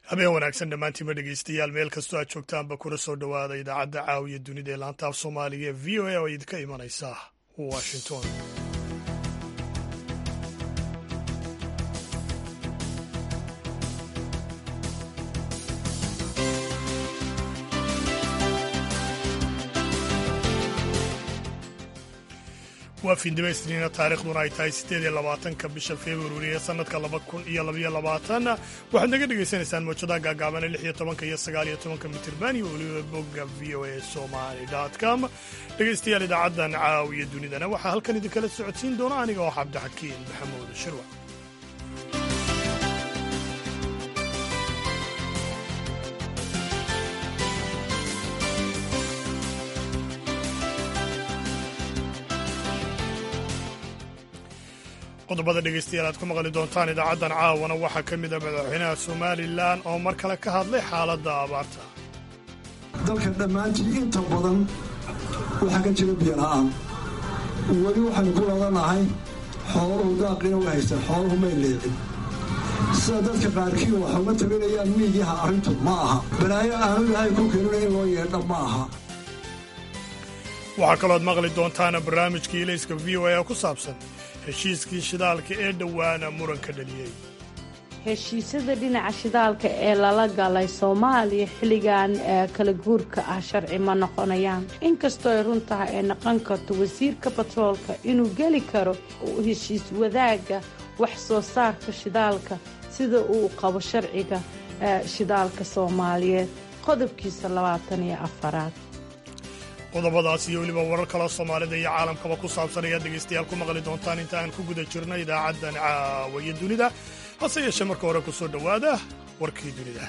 habeen wanaagsan dhammaantiinba dhegeystayaal meel kastoo aad joogtaanba kuna soo dhowaada idaacadda caawiya dunida ee laanta af soomaaliga ee v o a oo idinka imanaysa washington waa fiindhibaysniina taarikhduna ay tahay siddeed iyo labaatanka bisha februari ee sannadka laba kun iyo labaiyo labaatan waxaad naga dhagaysanaysaan mawjadaha gaagaabane lix iyo tobanka iyo sagaal iyo tobanka mitirban iyo weliba bogga v o a somali com dhegaystayaal idaacaddan caawiya dunidana waxaa halkan idinkala socodsiin doona aniga oo cabdixakiin maxamuud shirwa qodobada dhegaystayaal aad ku maqli doontaan idaacaddan caawana waxaa ka mid a madaxweynaha somalilan oo mar kale ka hadlay xaaladda abaarta dalka dhammaantii inta badan waxaa ka jira biyola'aan weli waxaynu ku ladanahay xooluhu daaqina way haystaan xooluhu may leecin sida dadka qaarkii waxa uga tabinayaan miidiyaha arrintu ma aha balaayo aanu ilaahay ku keenina in loo yeedha ma aha waxaa kalooad maqli doontaana barnaamijkii ilayska v o a ku saabsan heshiiskii shidaalka ee dhowaana muranka dhaliyey heshiisyada dhinaca shidaalka ee lala galay soomaaliya xilligan kala guurka ah sharci ma noqonayaan inkastoo ay run tahay ay noqon karto wasiirka batroolka inuu geli karo heshiis wadaaga wax soo saarka shidaalka sida uu qabo sharciga shidaalka soomaaliyeed qodobkiisa labaatan iyo afaraad qodobadaas iyo weliba warar kaloo soomaalida iyo caalamkaba ku saabsan ayaad dhegaystayaal ku maqli doontaan inta aan ku guda jirno idaacaddan caawiya dunida hase yeeshee marka hore ku soo dhowaada warkii dunida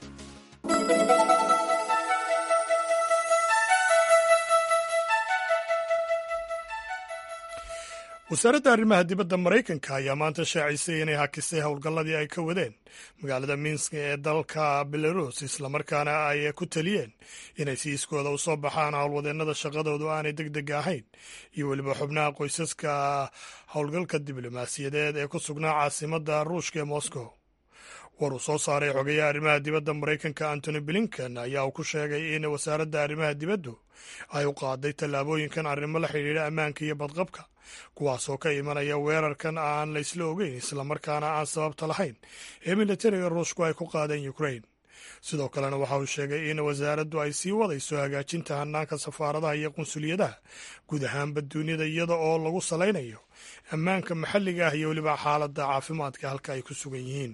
wasaaradda arrimaha dibadda maraykanka ayaa maanta shaacisay inay hakisay howlgalladii ay ka wadeen magaalada minsk ee dalka belarus islamarkaana ay ku taliyeen inay siiskooda u soo baxaan howlwadeennada shaqadoodu aanay deg deg ahayn iyo weliba xubnaha qoysaska howlgalka diblomaasiyadeed ee ku sugnaa caasimadda ruushka ee moscow war uu soo saaray xogayaha arrimaha dibadda maraykanka antony blinken ayaa uu ku sheegay in wasaaradda arrimaha dibaddu ay u qaaday tallaabooyinkan arrimo la xidhiidha ammaanka iyo badqabka kuwaasoo ka imanaya weerarkan aan la isla ogeyn islamarkaana aan sababta lahayn ee militariga ruushku ay ku qaadeen ukrain sidoo kalena waxa uu sheegay in wasaaraddu ay sii wadayso hagaajinta hanaanka safaaradaha iyo qunsuliyadaha guud ahaanba duniyada iyada oo lagu salaynayo ammaanka maxalliga ah iyo weliba xaaladda caafimaadka halka ay ku sugan yihiin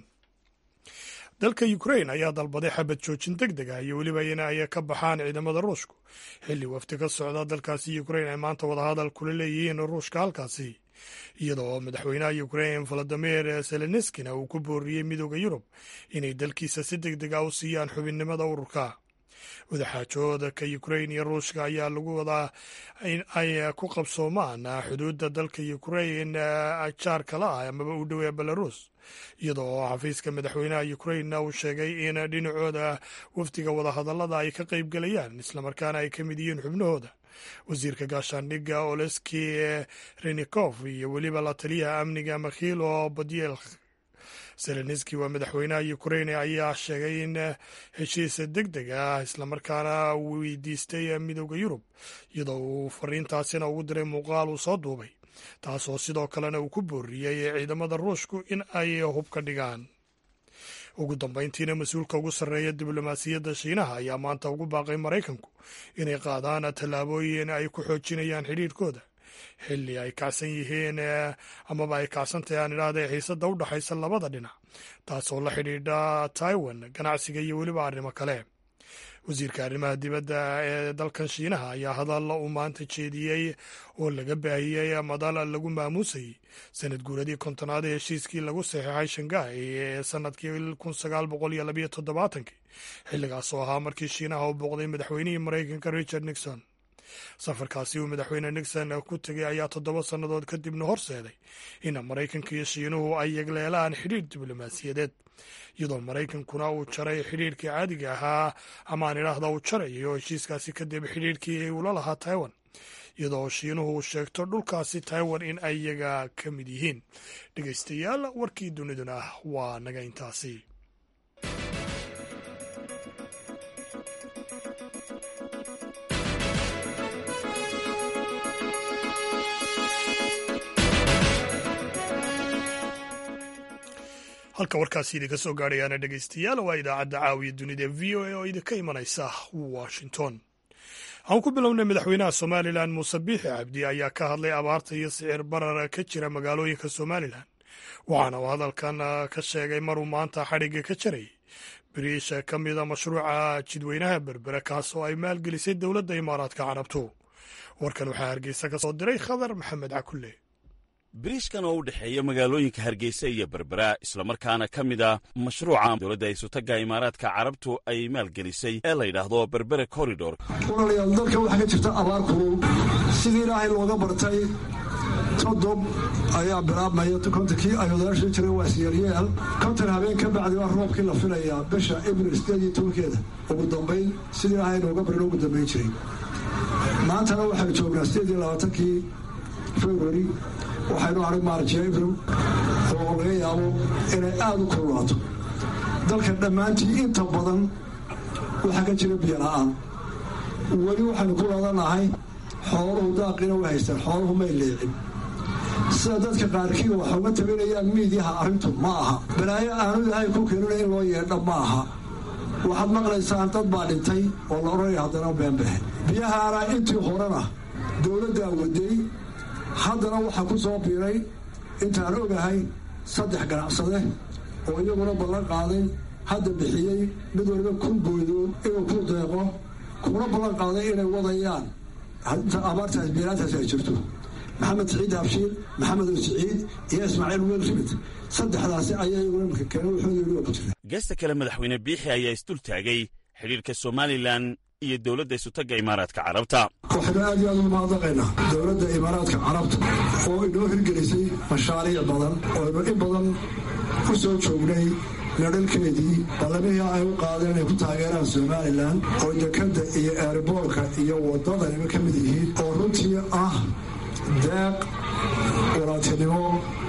dalka ukrain ayaa dalbaday xabad joojin deg deg ah iyo weliba in ay ka baxaan ciidamada ruushku xilli wafti ka socda dalkaasi ukrain ay maanta wadahadal kula leeyihiin ruushka halkaasi iyada oo madaxweynaha ukrain valadimir zelenskina uu ku booriyey midooda yurub inay dalkiisa si deg deg ah u siiyaan xubinnimada ururka wadaxaajooda ka ukrain iyo ruushka ayaa lagu wadaa in ay ku qabsoomaan xuduudda dalka ukrain jaar kala ah amaba u dhoweeya belarus iyada oo xafiiska madaxweynaha ukrainna uu sheegay in dhinacooda wafdiga wadahadallada ay ka qayb gelayaan islamarkaana ay ka mid yihiin xubnahooda wasiirka gaashaandhigga oleski renikof iyo weliba la taliyaha amniga makhilo badiel zelenski waa madaxweynaha ukrain ayaa sheegay in heshiis deg deg ah islamarkaana weydiistay midooda yurub iyadoo uu fariintaasina ugu diray muuqaal uu soo duubay taasoo sidoo kalena uu ku booriyey ciidamada ruushku in ay hub ka dhigaan ugu dambayntiina mas-uulka ugu sarreeya diblomaasiyadda shiinaha ayaa maanta ugu baaqay maraykanku inay qaadaan tallaabooyin ay ku xoojinayaan xidhiirhkooda xilli ay kacsan yihiin amaba ay kacsantahay aan idhaahda xiisadda u dhexaysa labada dhinac taasoo la xidhiidha taiwan ganacsiga iyo weliba arrimo kale wasiirka arrimaha dibadda ee dalkan shiinaha ayaa hadalla uu maanta jeediyey oo laga baahiyey madal lagu maamuusayey sanad guuradii kontonaad ee heshiiskii lagu saxeexay shanghai ee sanadkii kun sagaal boqol iyo labayo toddobaatankii xilligaas oo ahaa markii shiinaha u booqday madaxweynihii maraykanka richard nixon safarkaasi uu madaxweyne nixon ku tegay ayaa toddoba sannadood kadibna horseeday in maraykanka iyo shiinuhu ay yegleelaan xidhiir diblomaasiyadeed iyadoo maraykankuna uu jaray xidhiirkii caadiga ahaa ama aan idhaahda uu jarayo heshiiskaasi kadib xidhiirkii ula lahaa taiwan iyadoo shiinuhu uu sheegto dhulkaasi taiwan in ay iyaga ka mid yihiin dhegaystayaal warkii duniduna waa naga intaasi halka warkaasi idinka soo gaadhayaana dhegaystayaal waa idaacadda caawiya dunida v o a oo idinka imanaysa washington aan ku bilownay madaxweynaha somalilan muuse biixi cabdi ayaa ka hadlay abaarta iyo sicir barar ka jira magaalooyinka somalilan waxaana uu hadalkan ka sheegay maruu maanta xadhigga ka jaray biriisha ka mida mashruuca jidweynaha berbere kaas oo ay maalgelisay dowladda imaaraadka carabtu warkan waxaa hargeysa ka soo diray khadar maxamed cakulle biriishkan oo u dhexeeya magaalooyinka hargeysa iyo berbera islamarkaana ka mid a mashruuca dowladda isutaga imaaraadka carabtu ay maalgelisay ee la yidhaahdo berbere corridor walaalayaal dalka waxaa ka jirta abaar kulul sidii ilaahay looga bartay todob ayaa bilaabmaya kontonkii ay odayaasha jireen waa siyaryeel konton habeen ka bacdi waa roobkii la filayaa bisha abril sideed iyo tobankeeda ugu dambayn sidii ilaahay looga barin ugu dambayn jiray maantana waxaanu joognaa sideed iyo labaatankii februari waxaynu arag maarjiya abril oo laga yaabo inay aada u kululaato dalka dhammaantii inta badan waxaa ka jira biyo la-aan weli waxaynu ku ladanahay xooluhu daaqina way haystaan xooluhu may leecin sida dadka qaarkii waxa uga tabinayaan miidyaha arrintu ma aha balaayo aanu ilaahay ku keenina in loo yeedha ma aha waxaad maqlaysaan dad baa dhintay oo la odhanaya haddana beenbaxe biyahaana intii horena dowladdaa waday haddana waxaa ku soo biiray intaan ogahay saddex ganacsade oo iyaguna ballan qaaday hadda bixiyey mid waliba kun boodood inuu ku deeqo kuna ballan qaaday inay wadayaan abaartaas beelaantaas ay jirto maxamed siciid habshiil maxamed oo siciid iyo ismaaciil weel rimid saddexdaasi ayaa iyaguna imika keena wuxuuda ku jira geesta kale madaxweyne biixi ayaa isdul taagay xidhiirka somalilan iyo dowladda isutaga imaaraadka carabta waxaynu aad iyo aad ugu mahadnaqaynaa dowladda imaaraadka carabta oo inoo hirgelisay mashaariic badan ooaynu in badan ku soo joognay nadhalkeedii ballamihii ay u qaadeen inay ku taageeraan somalilan oo dekadda iyo eeriboorka iyo waddadanima ka mid yihiin oo runtii ah deeq walaaltinimo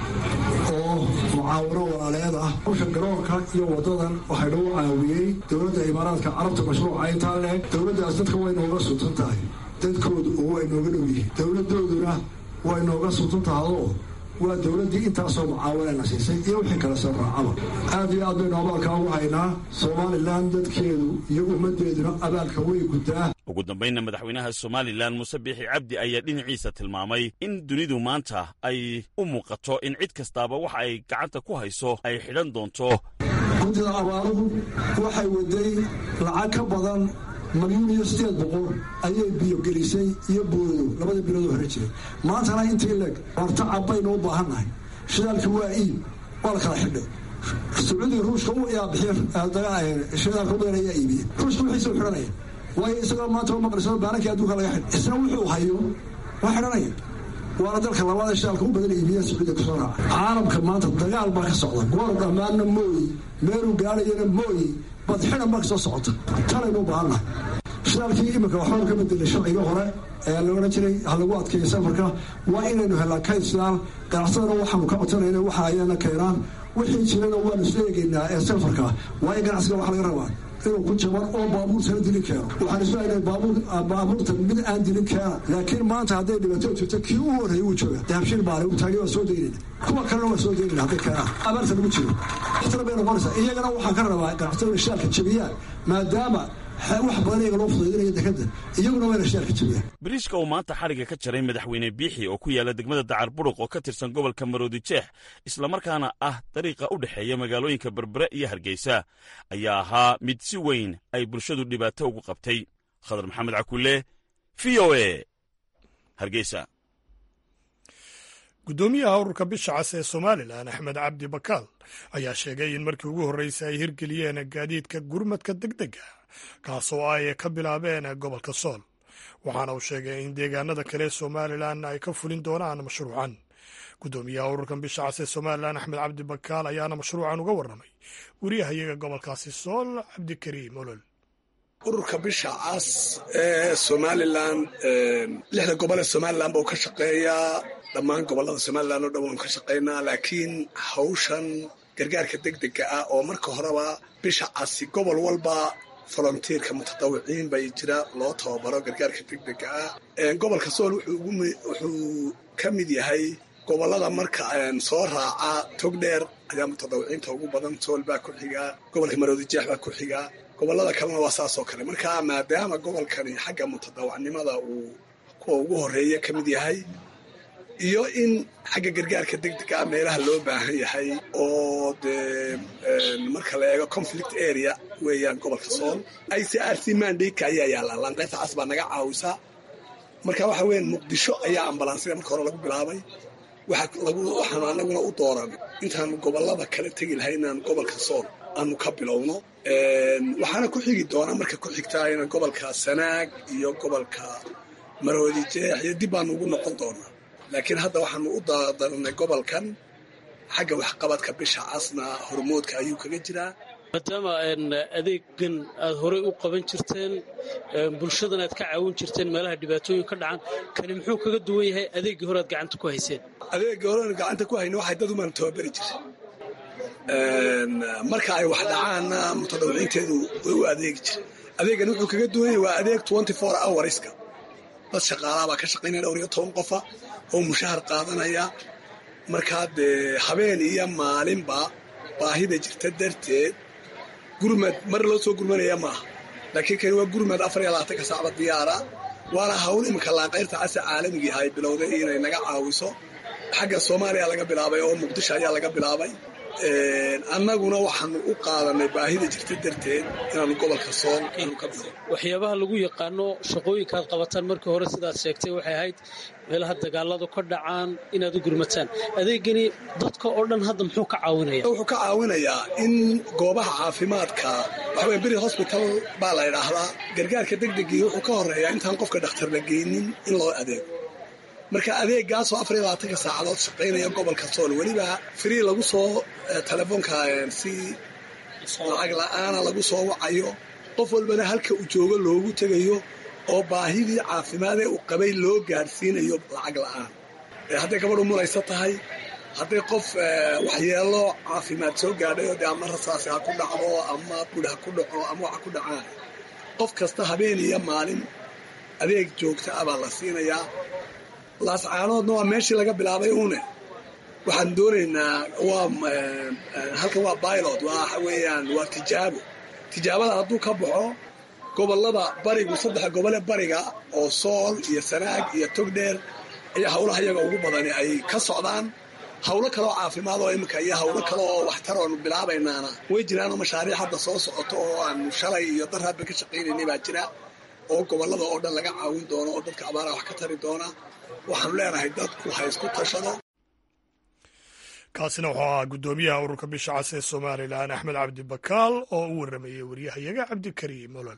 oo mucaawino walaaleed ah hawsha garoonka iyo waddadan waxay nagu caawiyey dowladda imaaraadka carabta mashruuca intaa leeg dowladdaas dadka way nooga suntan tahay dadkoodu oo way nooga dhow yihiin dowladdooduna way nooga suntan tahayoo waa dowladdii intaasoo mucaawinayna siisay iyo wixii kale soo raacaba aad iyo aad baynu abaalkaa ugu haynaa somalilan dadkeedu iyo ummaddeeduna abaalka way guddaa ugu dambaynna madaxweynaha somalilan muuse biixi cabdi ayaa dhinaciisa tilmaamay in dunidu maanta ay u muuqato in cid kastaaba waxa ay gacanta ku hayso ay xidhan doonto guddida abaaruhu waxay waday lacag ka badan malyuun iyo sideed boqol ayay biyo gelisay iyo boodo labada biloodoo hore jiray maantana intii leeg hortacab baynu u baahannahay shidaalka waa iib waa la kala xidhay sacuudiga ruushka u yaa bixiy shidaalka badan ayaa iibiye ruushka wixiisa u xidhanaya waayo isagoo maanta u maqlayso baanankii adduunka laga xidhay isna wuxuu hayo waa xidhanaya waana dalka labaad ee shidaalka u badan iibiya sacuudiga kusoo raaca caalamka maanta dagaal baa ka socda goor dhammaanna mooyi meeluu gaadhayana mooyi badxidan baa ka soo socota talaynu u baahannahay shidaalkii iminka waxbaa ka bedelay sharciga hore ee la odhan jiray ha lagu adkeeyo safarka waa inaynu helnaa kayd shidaal ganacsadana waxaanu ka codsanayna waxa ayana keenaan wixii jirana waanu isla eegaynaa ee safarka waa in ganacsiga wax laga rabaa inuu ku jaban oo baabuurtana dili keeno waxaan isleeyahay baabuurta mid aan dilin keena laakiin maanta hadday dhibato jirto kii u horreeyay wuu jooga dahabshiil baale uu taagay waa soo daynayna kuwa kalena waa soo daynayna hadday keenaan abaarta lagu jiro waxtana bay noqonaysaa iyagana waxaan ka rabaa ganacsatada shidaalka jabiyaan maadaama wax badan iyaga loo fudaydinaya dekadda iyaguna wayna shidaalka jabiyaan biriishka uu maanta xadhigga ka jaray madaxweyne biixi oo ku yaala degmada dacar buruq oo ka tirsan gobolka maroodi jeex islamarkaana ah dariiqa u dhexeeya magaalooyinka berbere iyo hargeysa ayaa ahaa mid si weyn ay bulshadu dhibaato ugu qabtay khadar maxamed cakulle v o e hargeysa guddoomiyaha ururka bisha cas ee somalilan axmed cabdi bakaal ayaa sheegay in markii ugu horreysay ay hirgeliyeen gaadiidka gurmadka deg dega kaasoo ay ka bilaabeen gobolka sool waxaana uu sheegay in deegaanada kale somalilan ay ka fulin doonaan mashruucan guddoomiyaha ururkan bisha cas ee somalilan axmed cabdi bakaal ayaana mashruucan uga warramay wariyahayaga gobolkaasi sool cabdikariim olol ururka bisha cas ee somalilan lixda gobol ee somalilan buu ka shaqeeyaa dhammaan gobolada somalilan oo dhan waanu ka shaqaynaa laakiin hawshan gargaarka degdega ah oo marka horeba bisha casi gobol walba volontiirka mutadawiciin bay jira loo tababaro gargaarka degdega ah gobolka sool wuxuu ka mid yahay gobollada marka soo raaca togdheer ayaa mutadawiciinta ugu badan sool baa ku xigaa gobolka maroodijeex baa ku xigaa gobollada kalena waa saas oo kale marka maadaama gobolkani xagga mutadawacnimada uu kuwa ugu horeeya ka mid yahay iyo in xagga gargaarka degdega ah meelaha loo baahan yahay oo dee marka la eego conflict area weeyaan gobolka sool i c r c mandika ayaa yaallaa laanqeybta cas baa naga caawisa marka waxa weeyaan muqdisho ayaa ambalansida marka hore lagu bilaabay waxaanu anaguna u dooran intaanu gobollada kala tegi lahay inaan gobolka sool aanu ka bilowno waxaana ku xigi doonaa marka ku xigtaa inaan gobolka sanaag iyo gobolka maroodi jeex iyo dib baanu ugu noqon doonaa laakiin hadda waxaanu u daranay gobolkan xagga waxqabadka bisha casna hormoodka ayuu kaga jiraa maadaama adeegan aad horey u qaban jirteen bulshadan aad ka caawin jirteen meelaha dhibaatooyin ka dhacan kani muxuu kaga duwan yahay adeeggii hore aad gacanta ku hayseen adeeggii hore aan gacanta ku hayna waxay dad umaan tababari jiray marka ay wax dhacaanna mutadawiciinteedu way u adeegi jiray adeegan wuxuu kaga duwan yahay waa adeeg twenty four hourska dad shaqaalaa baa ka shaqaynaya dhowr iyo toban qofa oo mushahar qaadanaya markaa dee habeen iyo maalinba baahida jirta darteed gurmad mar loo soo gurmanaya maaha laakiin kani waa gurmad afar iyo labaatanka saacba diyaara waana hawl iminka laanqayrta casa caalamigii ay bilowday inay naga caawiso xagga soomaaliya laga bilaabay oo muqdisho ayaa laga bilaabay annaguna waxaanu u qaadanay baahida jirta darteed inaanu gobolka sool aanu ka bilo waxyaabaha lagu yaqaano shaqooyinka aad qabataan markii hore sidaad sheegtay waxay ahayd meelaha dagaaladu ka dhacaan inaad u gurmataan adeegani dadka oo dhan hadda muxuu ka caawinaya wuxuu ka caawinayaa in goobaha caafimaadka waxaweye beri hosbital baa la idhaahdaa gargaarka degdegii wuxuu ka horeeyaa intaan qofka dhakhtar la geynin in loo adeego marka adeegaasoo afar iyo labaatanka saacadood shaqaynaya gobolka sool weliba free lagu soo telefoonka si lacag la-aana lagu soo wacayo qof walbana halka uu joogo loogu tegayo oo baahidii caafimaadee uu qabay loo gaadhsiinayo lacag la-aan hadday gabadhu mulaysa tahay hadday qof waxyeelo caafimaad soo gaadhay oo dee ama rasaasi ha ku dhacdo ama bud ha ku dhaco ama waxa ku dhacaan qof kasta habeen iyo maalin adeeg joogta ah baa la siinayaa laascaanoodna waa meeshii laga bilaabay uune waxaan doonaynaa waa halkan waa bilot waxa weeyaan waa tijaabo tijaabada hadduu ka baxo gobollada barigu saddexa gobole bariga oo sool iyo sanaag iyo togdheer ayaa howlaha iyaga ugu badani ay ka socdaan howlo kaleoo caafimaad oo iminka iyo howlo kale oo waxtar oonu bilaabaynaana way jiraanoo mashaariic hadda soo socoto oo aanu shalay iyo dar hadba ka shaqaynaynay baa jira oo gobollada oo dhan laga caawin doono oo dadka abaaraha wax ka tari doona waxaanu leenahay dadku ha isku tashado kaasina wuxuu ahaa guddoomiyaha ururka bisha cas ee somalilan axmed cabdi bakaal oo u warramayey waryahayaga cabdikariim olol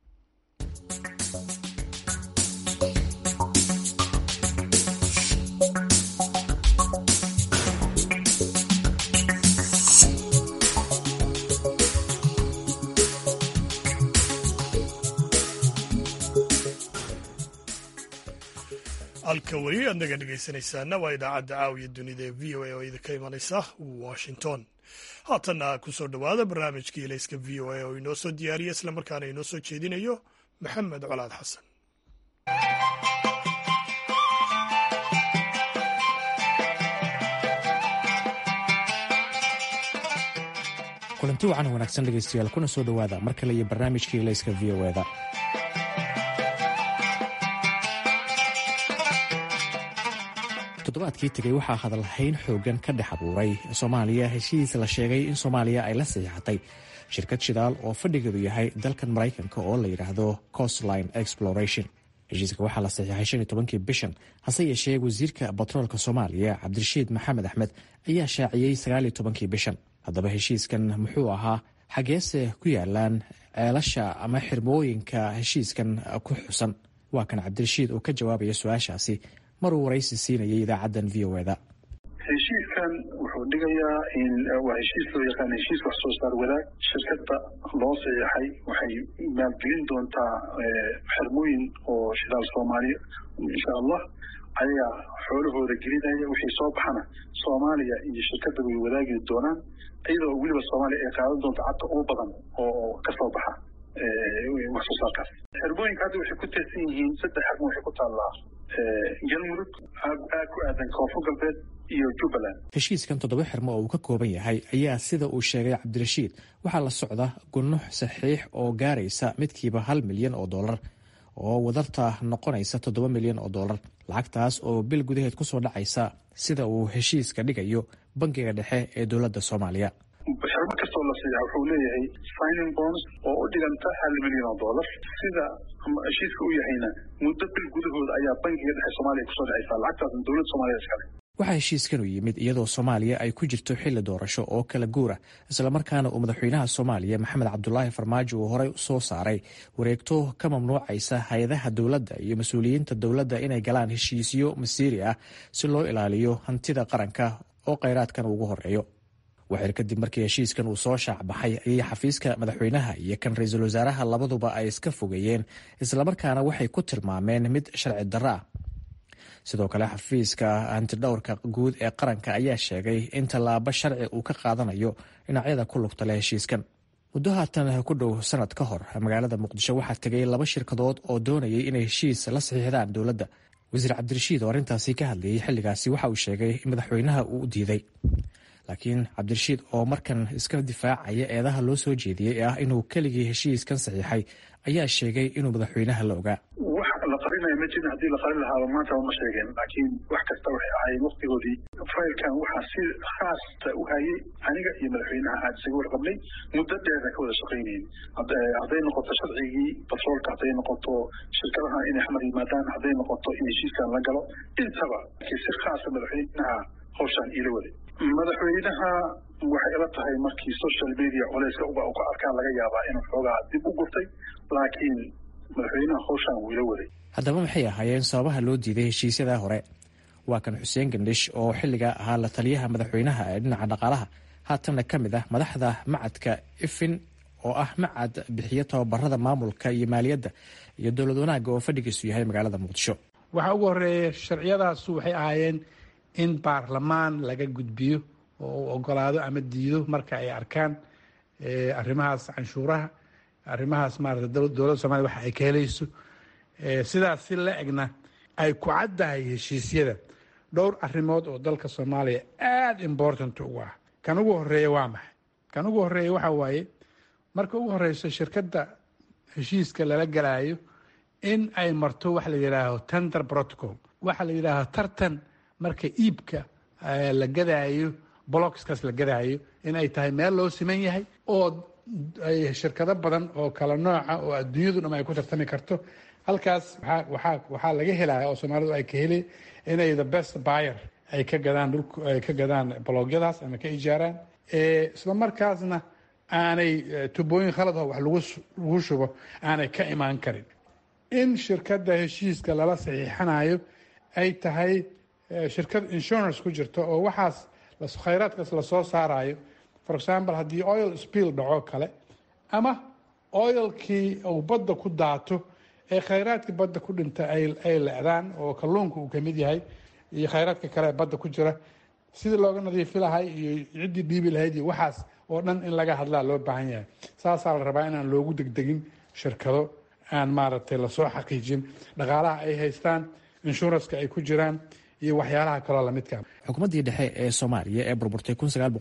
halka weli aad naga dhegaysanaysaana waa idaacadda caawiya dunida ee v o a oo idinka imanaysa washington haatanna ku soo dhowaada barnaamijkii ilayska v o a oo inoo soo diyaariya islamarkaana inoo soo jeedinayo maxamed colaad xasan kulanti wacan wanaagsan dhegaystayaal kuna soo dhowaada mar kale iyo barnaamijkii ilayska v o eda toddobaadkii tegey waxaa hadalhayn xoogan ka dhex abuuray soomaaliya heshiis la sheegay in soomaaliya ay la saxiixatay shirkad shidaal oo fadhigeedu yahay dalkan maraykanka oo la yidhaahdo costline exploration heshiiska waxaa la saxiixay shan iyo tobankii bishan hase yeeshee wasiirka batroolka soomaaliya cabdirashiid maxamed axmed ayaa shaaciyey sagaal iyo tobankii bishan haddaba heshiiskan muxuu ahaa xageese ku yaalaan ceelasha ama xirmooyinka heshiiskan ku xusan waa kan cabdirashiid oo ka jawaabaya su-aashaasi maruu waraysi siinayay idaacaddan v o eda heshiiskan wuxuu dhigayaa in waa heshiis loo yaqaan heshiis wax soo saar wadaag shirkadda loo saxiixay waxay maalgelin doontaa xirmooyin oo shidaal soomaaliya insha allah ayagaa xoolahooda gelinaya wixii soo baxana soomaaliya iyo shirkadda way wadaagi doonaan iyadoo weliba soomaaliya ay qaadan doonto cadda ugu badan oo kasoo baxa wax soo saarkaas xirmooyinka hadda waxay ku tirsan yihiin saddex xirmo waxay ku taallaa galmudug ku aadan koonfur galbeed iyo jubbaland heshiiskan toddoba xirmo oo uu ka kooban yahay ayaa sida uu sheegay cabdirashiid waxaa la socda gunux saxiix oo gaaraysa midkiiba hal milyan oo dollar oo wadarta noqonaysa toddoba milyan oo dollar lacagtaas oo bil gudaheed kusoo dhacaysa sida uu heshiiska dhigayo bangiga dhexe ee dowladda soomaaliya xirmo kastoo la siiya wuxuu leeyahay signing bonds oo u dhiganta hal milyan oo dollar sida heshiiska u yahayna muddo bil gudahooda ayaa bangiga dhexe soomaaliya kusoo dhacaysa lacagtaasna dowladda soomaaliya iskale waxaa heshiiskan u yimid iyadoo soomaaliya ay ku jirto xilli doorasho oo kala guura islamarkaana uu madaxweynaha soomaaliya maxamed cabdulaahi farmaajo uu horey soo saaray wareegto ka mamnuucaysa hay-adaha dowladda iyo mas-uuliyiinta dowladda inay galaan heshiisyo masiiri ah si loo ilaaliyo hantida qaranka oo kheyraadkan ugu horeeyo waxir kadib markii heshiiskan uu soo shaacbaxay ayay xafiiska madaxweynaha iyo kan ra-iisul wasaaraha labaduba ay iska fogeeyeen islamarkaana waxay ku tilmaameen mid sharci darro ah sidoo kale xafiiska hantidhowrka guud ee qaranka ayaa sheegay in tallaabo sharci uu ka qaadanayo dhinacyada ku lugta leh heshiiskan muddo haatan ku dhow sanad ka hor magaalada muqdisho waxaa tegay laba shirkadood oo doonayay inay heshiis la saxiixdaan dowladda wasiir cabdirashiid oo arrintaasi ka hadlayay xilligaasi waxa uu sheegay in madaxweynaha uu u diiday laakiin cabdirashiid oo markan iska difaacaya eedaha loo soo jeediyey ee ah inuu keligii heshiiskan saxiixay ayaa sheegay inuu madaxweynaha la ogaa wax la qarinaya ma jirin haddii la qarin lahaaba maanta ma sheegeen laakiin wax kasta waxay ahaayeen waqtigoodii faylkan waxaa si khaasta u hayay aniga iyo madaxweynaha aad isaga warqabnay muddo dheerna ka wada shaqaynayn hadday noqoto sharcigii batroolka hadday noqoto shirkadaha inay xamar yimaadaan hadday noqoto in heshiiskan la galo intaba laakiin si khaasa madaxweynaha hawshaan iila waday madaxweynaha waxay ila tahay markii social media culeyska uga ka arkaan laga yaabaa inuu xoogaa dib u gurtay laakiin madaxweynaha hawshaan wuu ila waday haddaba maxay ahaayeen sababaha loo diiday heshiisyadaa hore waa kan xuseen gandhish oo xilligaa ahaa la taliyaha madaxweynaha ee dhinaca dhaqaalaha haatanna ka mid ah madaxda macadka ifin oo ah macad bixiyo tababarada maamulka iyo maaliyadda iyo dowlad wanaagga oo fadhigiisu yahay magaalada muqdisho waxaa ugu horeeya sharciyadaasu waxay ahaayeen in baarlamaan laga gudbiyo oo uu ogolaado ama diido marka ay arkaan arrimahaas canshuuraha arrimahaas maarata dowladda soomaliya waxa ay ka helayso sidaas si la egna ay ku caddahay heshiisyada dhowr arrimood oo dalka soomaaliya aada important ugu ah kan ugu horeeya waa maxay kan ugu horeeya waxa waaye marka ugu horeyso shirkadda heshiiska lala galaayo in ay marto waxa la yidhaaho tender protocol waxa la yidhaaho tartan marka iibka la gadaayo blocskaas la gadaayo in ay tahay meel loo siman yahay oo ay shirkado badan oo kala nooca oo adduunyadu dham ay ku tartami karto halkaas waa waxaa laga helaya oo soomaalidu ay ka heli inay the best buyer ay ka gadaan dhulk ay ka gadaan blogyadaas ama ka ijaaraan isla markaasna aanay tubooyin khalad oo wax lagu shubo aanay ka imaan karin in shirkadda heshiiska lala saxiixanayo ay tahay shirkad insurance ku jirto oo waxaas khayraadkaas lasoo saarayo for example haddii oil spill dhaco kale ama oilkii uu badda ku daato ee khayraadkii badda ku dhinta ay lecdaan oo kalluunka uu kamid yahay iyo khayraadka kale ee badda ku jira sidii looga nadiifi lahay iyo ciddii dhiibi lahayd iyo waxaas oo dhan in laga hadlaa loo baahan yahay saasaa la rabaa inaan loogu degdegin shirkado aan maaragtay lasoo xaqiijin dhaqaalaha ay haystaan inshuranska ay ku jiraan iyo waxyaalaha kaloo lamidka xukuumaddii dhexe ee soomaaliya ee burburtay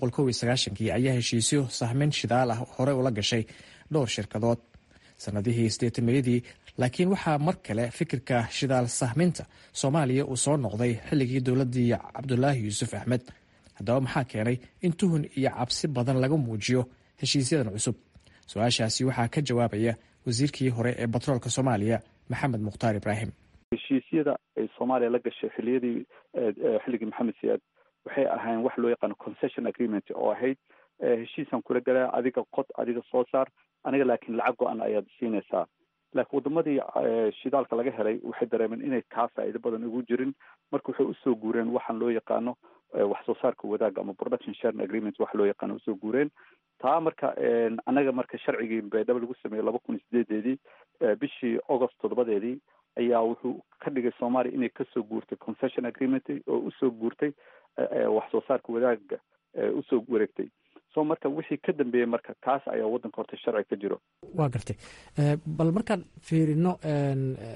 kii ayaa heshiisyo sahmin shidaal ah hore ula gashay dhowr shirkadood sanadihii sideetameeyadii laakiin waxaa mar kale fikirka shidaal sahminta soomaaliya uu soo noqday xilligii dowladii cabdulaahi yuusuf axmed haddaba maxaa keenay in tuhun iyo cabsi badan laga muujiyo heshiisyadan cusub su-aashaasi waxaa ka jawaabaya wasiirkii hore ee batroolka soomaaliya maxamed mukhtaar ibraahim heshiisyada ay soomaaliya la gashay xiliyadii xilligii maxamed siyaad waxay ahaayeen wax loo yaqaano concession agreement oo ahayd heshiisaan kula galaa adiga qod adiga soo saar aniga laakiin lacag go-an ayaad siinaysaa laakiin wadamadii shidaalka laga helay waxay dareemeen inay kaa faa'iido badan ugu jirin marka waxay usoo guureen waxaan loo yaqaano wax soo saarka wadaaga ama production sharing agreement wax loo yaqaano usoo guureen taa marka anaga marka sharcigii baydhabo lagu sameeyey laba kun iyo sideedeedii bishii august toddobadeedii ayaa wuxuu ka dhigay soomaaliya inay kasoo guurtay concession agreement oo usoo guurtay wax soo saarka wadaaga usoo wareegtay so marka wixii ka dambeeyey marka kaas ayaa waddanka horta sharci ka jiro waa gartay bal markaan fiirino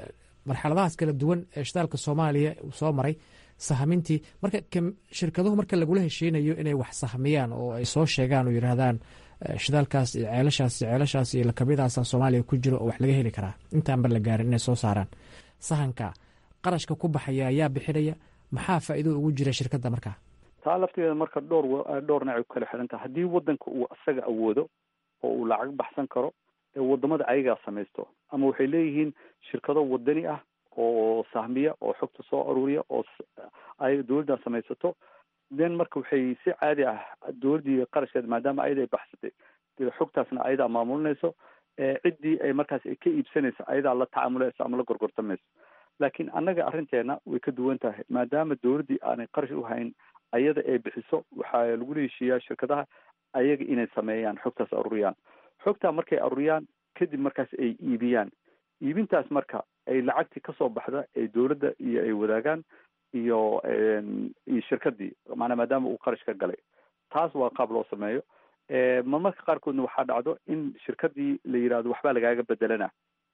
marxaladahaas kala duwan ee shidaalka soomaaliya uu soo maray sahmintii marka shirkaduhu marka lagula hesheynayo inay wax sahmiyaan oo ay soo sheegaan oo yidhaahdaan shidaalkaas iyo ceelashaas iyo ceelashaas iyo lakabiyadaasa soomaaliya ku jiro oo wax laga heli karaa intaanba la gaarin inay soo saaraan sahanka qarashka ku baxaya ayaa bixinaya maxaa faa'iido ugu jira shirkadda markaa taa laftigeeda marka dhowr dhowr nacay ku kala xiran tahay haddii waddanka uu isaga awoodo oo uu lacag baxsan karo ee wadamada ayagaa samaysto ama waxay leeyihiin shirkado wadani ah oo sahmiya oo xogta soo aruuriya oo ay dowladdan samaysato then marka waxay si caadi ah dowladdii qarashkeeda maadaama ayada ay baxsatay xogtaasna ayadaa maamulinayso ciddii ay markaas ay ka iibsanayso ayadaa la tacaamulayso ama la gorgortamayso laakiin annaga arrinteena way ka duwan tahay maadaama dowladdii aanay qarash u hayn ayada ay bixiso waxaa lagula heshiiyaa shirkadaha ayaga inay sameeyaan xogtaas aruuriyaan xogtaa markay aruuriyaan kadib markaas ay iibiyaan iibintaas marka ay lacagtii kasoo baxda ay dowladda iyo ay wadaagaan iyo iyo shirkadii maanaa maadaama uu qarash ka galay taas waa qaab loo sameeyo marmarka qaarkoodna waxaa dhacdo in shirkadii la yidhahdo waxbaa lagaaga bedelana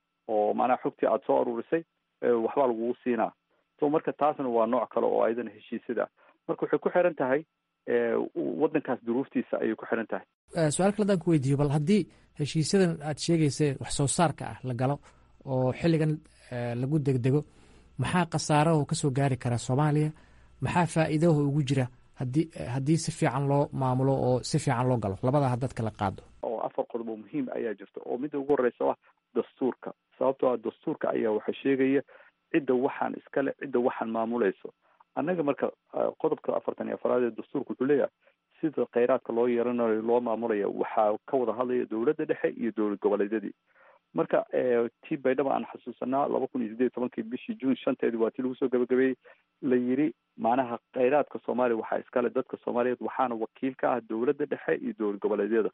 oo maanaa xogtii aada soo aruurisay waxbaa lagugu siinaa so marka taasna waa nooc kale oo ayadana heshiisyada marka waxay ku xiran tahay waddankaas duruuftiisa ayay ku xiran tahay su-aal kale adaan ku weydiiyo bal haddii heshiisyadan aad sheegayseen wax soo saarka ah la galo oo xilligan lagu degdego maxaa khasaaraho kasoo gaari kara soomaaliya maxaa faa'iidaho ugu jira haddii haddii si fiican loo maamulo oo si fiican loo galo labada haddaad kala qaado oo afar qodob oo muhiim ayaa jirta oo midda ugu horeysa ah dastuurka sababtoo ah dastuurka ayaa waxa sheegaya cidda waxaan iskale cidda waxaan maamulayso annaga marka qodobka afartan iyo afaraad ee dastuurka wuxuu leeyahay sida kheyraadka loo yeelanayo loo maamulaya waxaa ka wada hadlaya dowladda dhexe iyo dowlad goboleedyadii marka tii baydhaba aan xasuusanaa laba kun iyo sideed iyo tobankii bishii juun shanteedii waa tii lagu soo gabagabeeyey la yiri macnaha kheyraadka soomaaliya waxaa iskale dadka soomaaliyeed waxaana wakiil ka ah dowladda dhexe iyo dowlad goboleedyada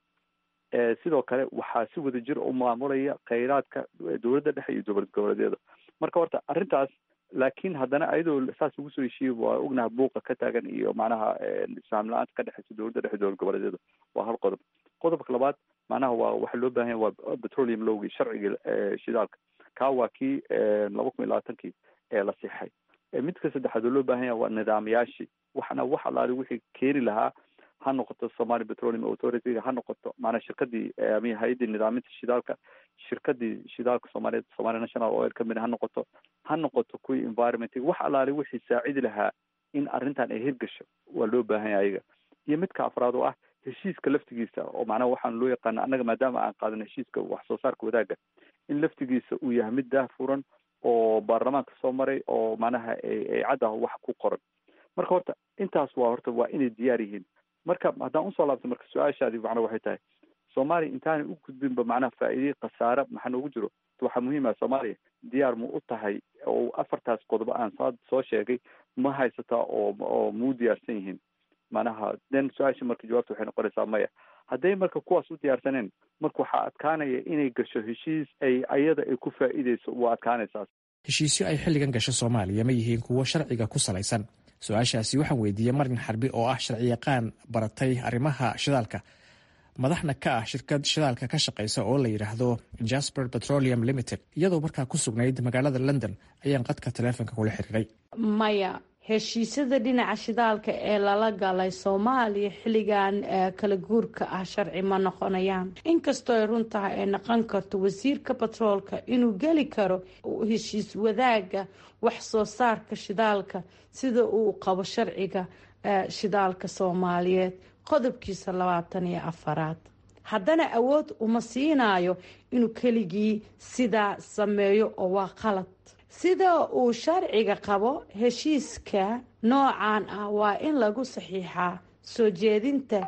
sidoo kale waxaa si wada jir u maamulaya kheyraadka dowladda dhexe iyo dowlad goboleedyada marka horta arrintaas laakiin haddana ayadoo saas ugu soo heshiiyey waa ognaha buuqa ka taagan iyo macnaha isfaam la-aanta ka dhexeysa dowladda dhexe dowlad goboleedyada waa hal qodob qodobka labaad macnaha waa waxa loo baahan yahay waa petroleum lowgii sharcigii shidaalka kaa waa kii laba kun iyo labaatankii ee la sixay midka saddexaad oo loo baahan yahay waa nidaamyaashii waxna wax alaali wixii keeni lahaa ha noqoto somali petroleum authority ha noqoto maanaa shirkadii ama hay-addii nidaaminta shidaalka shirkadii shidaalka soomaaliyeed somali national oil company ha noqoto ha noqoto kuwii environment wax alaali wixii saacidi lahaa in arrintan ay hirgasho waa loo baahan yahay ayaga iyo midka afraad oo ah heshiiska laftigiisa oo macnaha waxaan loo yaqaana annaga maadaama aan qaadan heshiiska wax soo saarka wadaagga in laftigiisa uu yahay mid daahfuran oo baarlamaanka soo maray oo macnaha ay caddah wax ku qoran marka horta intaas waa horta waa inay diyaar yihiin marka haddaan usoo laabto marka su-aashaadi macnaa waxay tahay soomaaliya intaanay u gudbinba macnaha faa'iidey khasaare maxaa noogu jiro waxaa muhiim ah soomaaliya diyaar ma u tahay oo afartaas qodobo aan saa soo sheegay ma haysataa oo oo muu diyaarsan yihiin macnaha then su-aasha marka jawaabta waxay noqonaysaa maya hadday marka kuwaas u diyaarsaneen marka waxaa adkaanaya inay gasho heshiis ay ayada ay ku faa'iideyso waa adkaanaysaa heshiisyo ay xilligan gasho soomaaliya ma yihiin kuwo sharciga ku salaysan su-aashaasi waxaan weydiiyey marin xarbi oo ah sharciyaqaan baratay arrimaha shidaalka madaxna ka ah shirkad shidaalka ka shaqaysa oo la yidhaahdo jasper petroleum limited iyadoo markaa ku sugnayd magaalada london ayaan qadka taleefonka kula xiriiray maya heshiisyada dhinaca shidaalka ee lala galay soomaaliya xilligan kala guurka ah sharci ma noqonayaan inkastoo ay run tahay ay noqon karto wasiirka batroolka inuu geli karo heshiis wadaaga wax soo saarka shidaalka sida uu qabo sharciga shidaalka soomaaliyeed qodobkiisa labaatan iyo afaraad haddana awood uma siinayo inuu keligii sidaa sameeyo oo waa qalad sida uu sharciga qabo heshiiska noocan ah waa in lagu saxiixaa soo jeedinta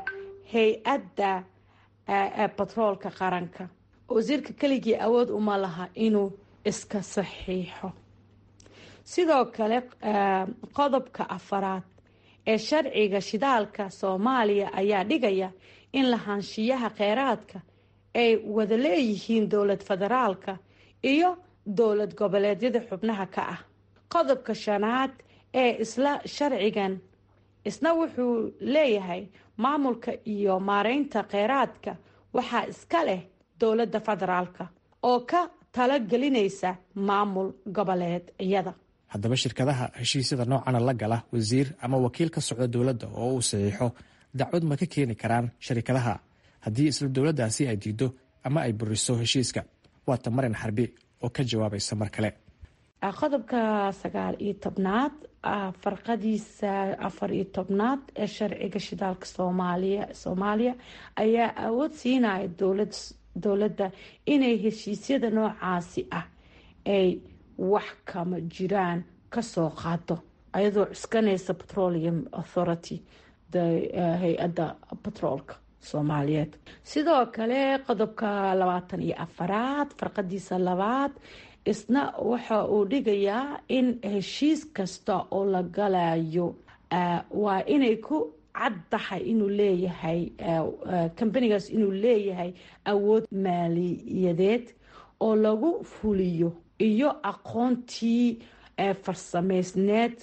hay-adda batroolka qaranka wasiirka keligii awood uma laha inuu iska saxiixo sidoo kale qodobka afaraad ee sharciga shidaalka soomaaliya ayaa dhigaya in lahaanshiyaha kheyraadka ay wada leeyihiin dowlad federaalka iyo dowlad goboleedyada xubnaha ka ah qodobka shanaad ee isla sharcigan isna wuxuu leeyahay maamulka iyo maareynta kheyraadka waxaa iska leh dowladda federaalka oo ka talagelinaysa maamul goboleedyada haddaba shirkadaha heshiisyada noocana la gala wasiir ama wakiil ka socda dowladda oo uu saxiixo dacwad ma ka keeni karaan sharikadaha haddii isla dowladdaasi ay diido ama ay buriso heshiiska waata marin xarbi oo ka jawaabaysa mar kale qodobka sagaal iyo tobnaad farqadiisa afar iyo tobnaad ee sharciga shidaalka soomaaliya soomaaliya ayaa awood siinaya dowlad dowladda inay heshiisyada noocaasi ah ay wax kama jiraan kasoo qaado ayadoo cuskanaysa petroleum authority hay-adda batroolka soomaaliyeed sidoo kale qodobka labaatan iyo afaraad farqadiisa labaad isna waxa uu dhigayaa in heshiis kasta oo la galayo waa inay ku cad tahay inuu leeyahay kambanigaas inuu leeyahay awood maaliyadeed oo lagu fuliyo iyo aqoontii farsameysneed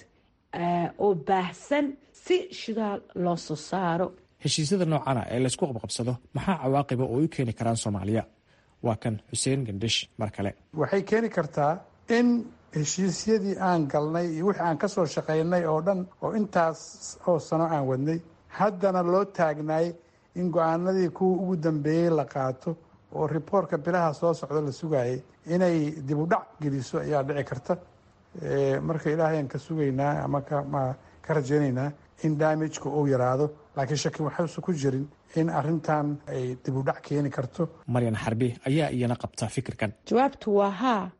oo baahsan si shidaal loo soo saaro heshiisyada noocana ee laysku qabqabsado maxaa cawaaqiba oo u keeni karaan soomaaliya waa kan xuseen gandhish mar kale waxay keeni kartaa in heshiisyadii aan galnay iyo wixii aan kasoo shaqaynay oo dhan oo intaas oo sano aan wadnay haddana loo taagnaay in go-aanadii kuwa ugu dambeeyey la qaato oo riboortka bilaha soo socda la sugayay inay dib u dhac geliso ayaa dhici karta marka ilaahay aan ka sugaynaa ama ka rajaynaynaa in daamijka uu yaraado laakiin shaki waxayse ku jirin in arintan ay dib u dhac keeni karto maryan xarbi ayaa iyana qabta fikirkan jawaabtu waa haa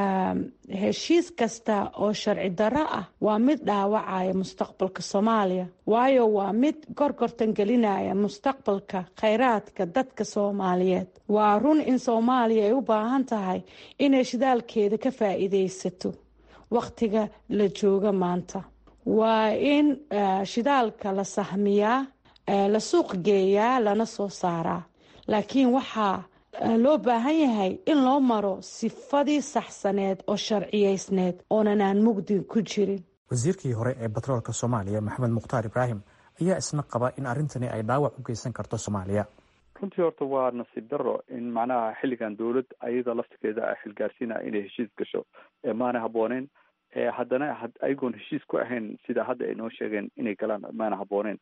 heshiis kasta oo sharci darro ah waa mid dhaawacaya mustaqbalka soomaaliya waayo waa mid gorgortan gelinaya mustaqbalka khayraadka dadka soomaaliyeed waa run in soomaaliya ay u baahan tahay inay shidaalkeeda ka faa-iideysato wakhtiga la jooga maanta waa in shidaalka la sahmiyaa la suuq geeyaa lana soo saaraa laakiin waxaa loo baahan yahay in loo maro sifadii saxsaneed oo sharciyeysneed oonan aan mugdi ku jirin wasiirkii hore ee batroolka soomaaliya maxamed mukhtaar ibraahim ayaa isna qaba in arrintani ay dhaawac u geysan karto soomaaliya runtii horta waa nasiib daro in macnaha xilligan dowlad ayada laftigeeda a xilgaarsiina inay heshiis gasho maana habooneen haddana ayagoon heshiis ku ahayn sida hadda ay noo sheegeen inay galaan maana habooneen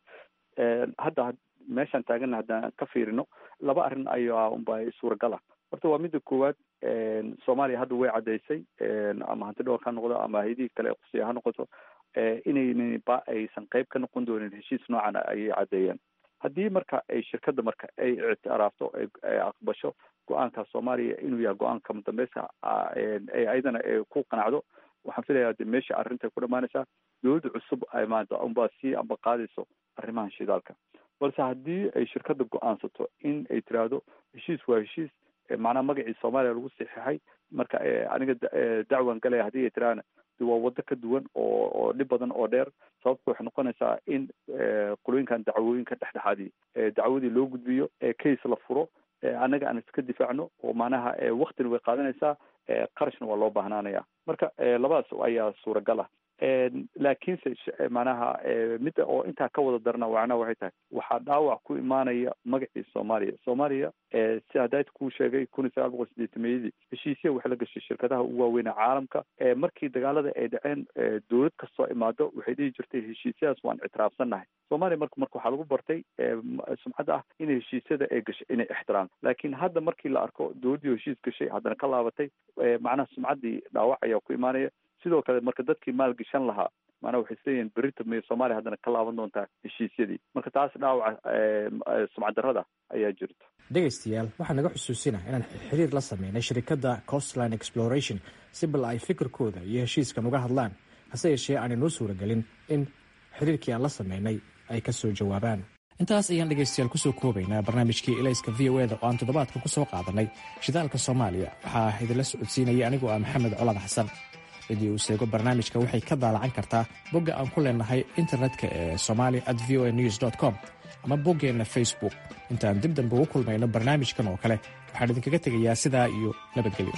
hadda meeshaan taagana haddaan ka fiirino laba arrin ayaa unba suuragala horta waa midda koowaad soomaaliya hadda way caddaysay ama hanti dhowr ha noqdo ama hayadihii kale qusiya ha noqoto inaynan ba aysan qayb ka noqon doonin heshiis noocan ayay caddeeyeen haddii marka ay shirkadda marka ay ictiraafto ay aqbasho go-aanka soomaaliya inuu yahay go-aanka mudambeyska ayadana ku qanacdo waxaan filayaa de meesha arrinta ku dhamaanaysaa dowladda cusub ay maanta unbaa sii amba qaadayso arrimahan shidaalka balse haddii ay shirkadda go-aansato in ay tiraahdo heshiis waa heshiis macnaha magacii soomaaliya lagu saxiixay marka aniga dacwan galaya haddii ay tiraahna de waa waddo ka duwan oo oo dhib badan oo dheer sababta waxay noqonaysaa in qolooyinkan dacwooyinka dhexdhexaadii dacwadii loo gudbiyo case la furo annaga aan iska difaacno oo macnaha waktina way qaadanaysaa qarashna waa loo baahnaanaya marka labadaas ayaa suuragal ah laakiinse macnaha midda oo intaa ka wada darana macnaha waxay tahay waxaa dhaawac ku imaanaya magacii soomaaliya soomaaliya si hadayt kuu sheegay kun iyo sagaal boqol sideetameyadii heshiisya waxay la gashay shirkadaha ugu waaweyna caalamka markii dagaalada ay dhaceen dowlad kastoo imaado waxay dhihi jirtay heshiisyadaas waan ictiraafsannahay soomaaliya marka marka waxaa lagu bartay sumcadda ah in heshiisyada ay gashay inay ixtiraam laakiin hadda markii la arko dowladdii heshiis gashay haddana ka laabatay macnaha sumcaddii dhaawac ayaa ku imaanaya sidoo kale marka dadkii maalgashan lahaa maanaa waxay isleeyihin berita may soomaaliya haddana ka laaban doontaa heshiisyadii marka taas dhaawaca sumcaddarrada ayaa jirto dhegaystayaal waxaa naga xusuusina inaan xiriir la sameynay shirikadda costline exploration si bal ay fikirkooda iyo heshiiskan uga hadlaan hase yeeshee aanay noo suuragelin in xiriirkii aan la sameynay ay ka soo jawaabaan intaas ayaan dhegaystayaal kusoo koobaynaa barnaamijkii elayska v o eda oo aan toddobaadkan ku soo qaadanay shidaalka soomaaliya waxaa idinla socodsiinaya anigoo ah maxamed colad xasan cidii uu seego barnaamijka waxay ka daalacan kartaa bogga aan ku leenahay internetka ee somali at v o a news com ama boggeenna facebook intaan dib dambe ugu kulmayno barnaamijkan oo kale waxaan idinkaga tegayaa sidaa iyo nabadgelyo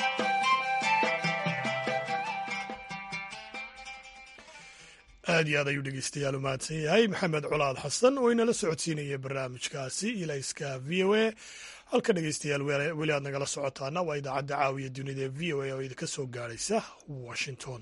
aad iyo aad ayuu dhegeystayaal u mahadsan yahay maxamed colaad xasan oo inala socodsiinaya barnaamijkaasi ilayska v o a halka dhegeystayaal weli aad nagala socotaana waa idaacadda caawiya dunida ee v o a oo idinka soo gaadhaysa washington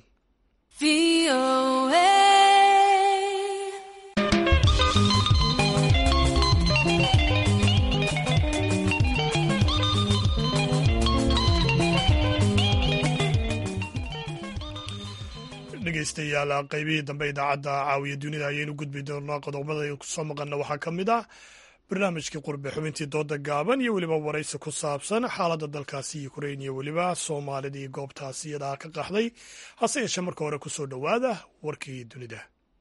dhegeystayaal qaybihii dambe idaacadda caawiya dunida ayaynu gudbi doonaa qodobada kusoo maqana waxaa ka mid ah barnaamijkii qurbe xubintii dooda gaaban iyo weliba waraysi ku saabsan xaaladda dalkaasi ukrain iyo weliba soomaalidii goobtaasi iyadaa ka qaxday hase yeeshee marka hore kusoo dhowaada warkii dunida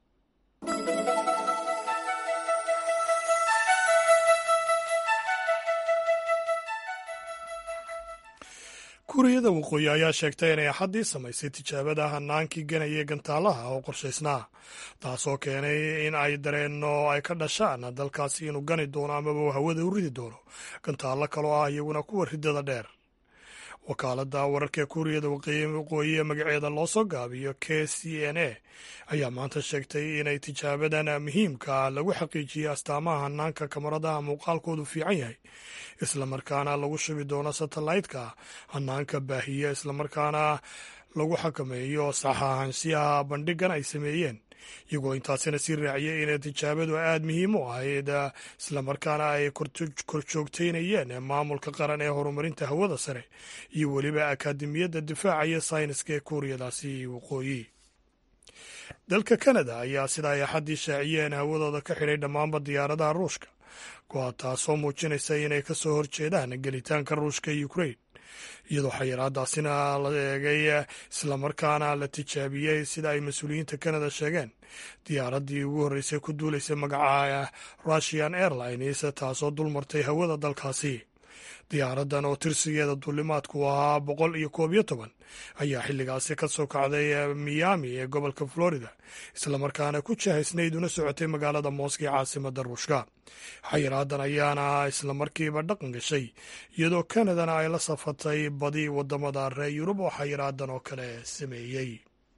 kuuriyada waqooyi ayaa sheegtay inay axaddii samaysay tijaabada hanaankii ganaya gantaalaha oo qorshaysnaa taasoo keenay in ay dareenno ay ka dhashaan dalkaasi inuu gani doono amaba hawada u ridi doono gantaallo kaloo ah iyaguna kuwa ridada dheer wakaaladda wararka kuuriyada waqooyi ee magaceeda loo soo gaabiyo k c n a ayaa maanta sheegtay inay tijaabadan muhiimka lagu xaqiijiyey astaamaha hanaanka kamaradaha muuqaalkoodu fiican yahay islamarkaana lagu shubi doono satellaytka hanaanka baahiya islamarkaana lagu xakameeyo saxaahanshiyaha bandhigan ay sameeyeen iyagoo intaasina sii raaciyay inay tijaabadu aada muhiim u ahayd islamarkaana ay korjoogteynayeen maamulka qaran ee horumarinta hawada sare iyo weliba akaademiyadda difaaca iyo sayniska ee kuuriyadaasi waqooyi dalka kanada ayaa sida ay axaddii shaaciyeen hawadooda ka xidhay dhammaanba diyaaradaha ruushka kuwaa taasoo muujinaysa inay ka soo horjeedaan gelitaanka ruushka ee ukrain iyadoo xayiraadaasina la eegay islamarkaana la tijaabiyey sida ay mas-uuliyiinta kanada sheegeen diyaaraddii ugu horreysay ku duulaysay magaca russian airlines taasoo dulmartay hawada dalkaasi diyaaraddan oo tirsigeeda duulimaadku ahaa boqol iyo koob iyo toban ayaa xilligaasi ka soo kacday miami ee gobolka florida islamarkaana ku jahaysnayd una socotay magaalada mooska ee caasimadda ruushka xayiraadan ayaana islamarkiiba dhaqan gashay iyadoo kanadana ay la safatay badi wadamada reer yurub oo xayiraadan oo kale sameeyey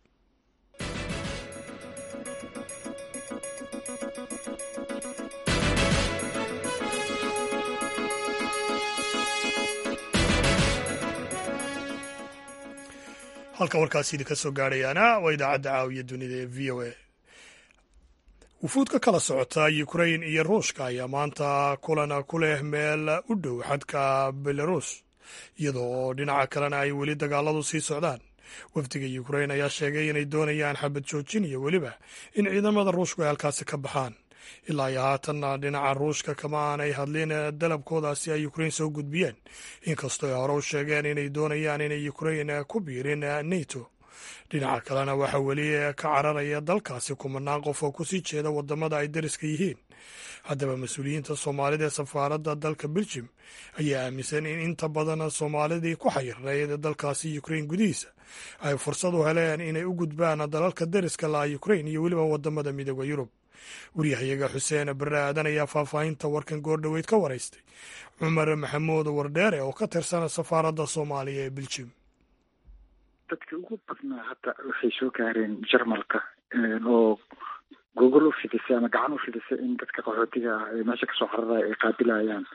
halka warkaasi idinka soo gaadhayaana waa idaacadda caawiya dunida ee v o a wufuud ka kala socota ukrain iyo ruushka ayaa maanta kulan ku leh meel u dhow xadka belarus iyadoo oo dhinaca kalena ay weli dagaaladu sii socdaan wafdiga ukrain ayaa sheegay inay doonayaan xabad joojin iyo weliba in ciidamada ruushku ay halkaasi ka baxaan ilaa iyo haatanna dhinaca ruushka kama aanay hadlin dalabkoodaasi ay ukrain soo gudbiyeen inkastoo ay hore u sheegeen inay doonayaan inay ukrain ku biirin nato dhinaca kalena waxaa weli ka cararaya dalkaasi kumanaan qof oo kusii jeeda wadamada ay dariska yihiin haddaba mas-uuliyiinta soomaalida ee safaaradda dalka beljim ayaa aaminsan in inta badan soomaalidii ku xayirnayd dalkaasi ukrain gudihiisa ay fursad u heleen inay u gudbaan dalalka dariska laha ukrain iyo weliba wadamada midooda yurub waryahayaga xuseen bare aadan ayaa faahfaahinta warkan goordhoweyd ka waraystay cumar maxamuud wardheere oo ka tirsan safaaradda soomaaliya ee beljim dadka ugu badnaa hadda waxay soo gaareen jarmalka oo gogol u fidisay ama gacan u fidisay in dadka qaxootiga ah ee meesha kasoo cararaya ay qaabilayaan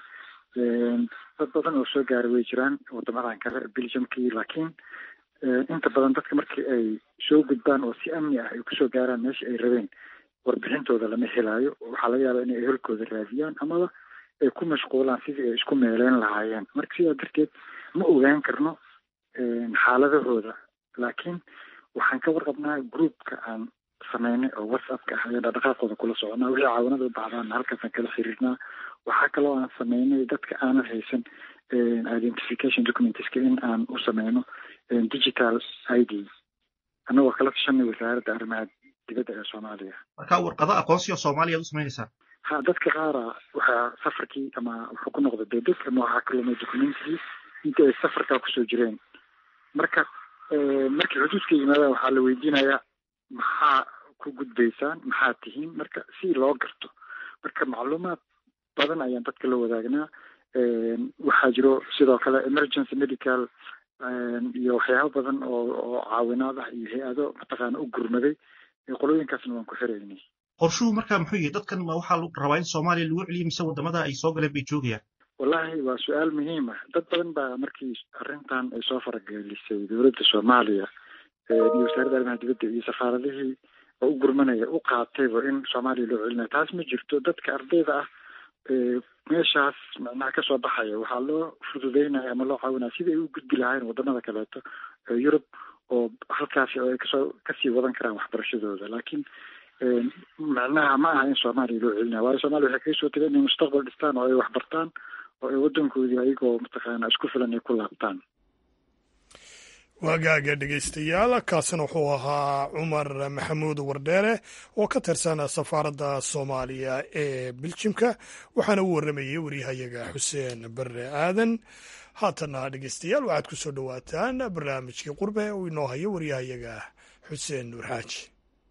dad badan oo soo gaaray way jiraan wadamadan kale belgiumkii laakiin inta badan dadka markii ay soo gudbaan oo si amni ah ay kusoo gaaraan meesha ay rabeen warbixintooda lama helaayo waxaa laga yaabaa inay ehelkooda raadiyaan amaba ay ku mashquulaan sidii ay isku meeleyn lahaayeen marka sidaa darteed ma ogaan karno xaaladahooda laakiin waxaan ka warqabnaa groupka aan sameynay oo whatsappka ah ayaan dhaqdhaqaaqooda kula soconaa wixii caawanada u baxdaana halkaasaan kala xiriirnaa waxaa kaloo aan sameynay dadka aanan haysan identification documentska in aan u sameyno digital i d annagoo kala tashanay wasaaradda arrimaha dibadda ee soomaaliya marka warqado aqoonsi oo soomaaliya ad u samaynaysaa ha dadka qaara waxaa safarkii ama wuxuu ku noqda debed ama waxaa ka lumay documentigii intii ay safarkaa kusoo jireen marka markii xuduudka yimaadaan waxaa la weydiinayaa maxaa ku gudbaysaan maxaa tihiin marka si loo garto marka macluumaad badan ayaan dadka la wadaagnaa waxaa jiro sidoo kale emergency medical iyo waxyaabo badan oo oo caawinaad ah iyo hay-ado mataqaana u gurmaday qolooyinkaasna waan ku xiraynay qorshuhu markaa muxuu yihi dadkan ma waxaa rabaa in soomaaliya lagu celiyo mise wadamada ay soo galeen bay joogayaan wallahi waa su-aal muhiim ah dad badan baa markii arrintan ay soo faragelisay dowladda soomaaliya iyo wasaaradda arrimaha dibadda iyo safaaradihii oo u gurmanaya u qaatayba in soomaaliya loo celinaya taas ma jirto dadka ardayda ah meeshaas macnaha kasoo baxaya waxaa loo fududeynaya ama loo caawinaya sidai ay u gudbi lahayn wadamada kaleeto yurub oo halkaasi oo ay kasoo kasii wadan karaan waxbarashadooda laakiin macnaha ma aha in soomaaliya loo celinaya waayo soomaliya waxay kaga soo tegeen inay mustaqbal dhistaan oo ay waxbartaan oo ay wadankoodii ayagoo mataqaana isku filan ay ku laabtaan waagaaga dhegaystayaal kaasina wuxuu ahaa cumar maxamuud wardheere oo ka tirsan safaaradda soomaaliya ee biljimka waxaana u warramayey waryahayaga xuseen bare aadan haatana dhegaystayaal waxaad ku soo dhowaataan barnaamijkii qurbe uu inoo hayo waryahayaga xuseen nuur xaaji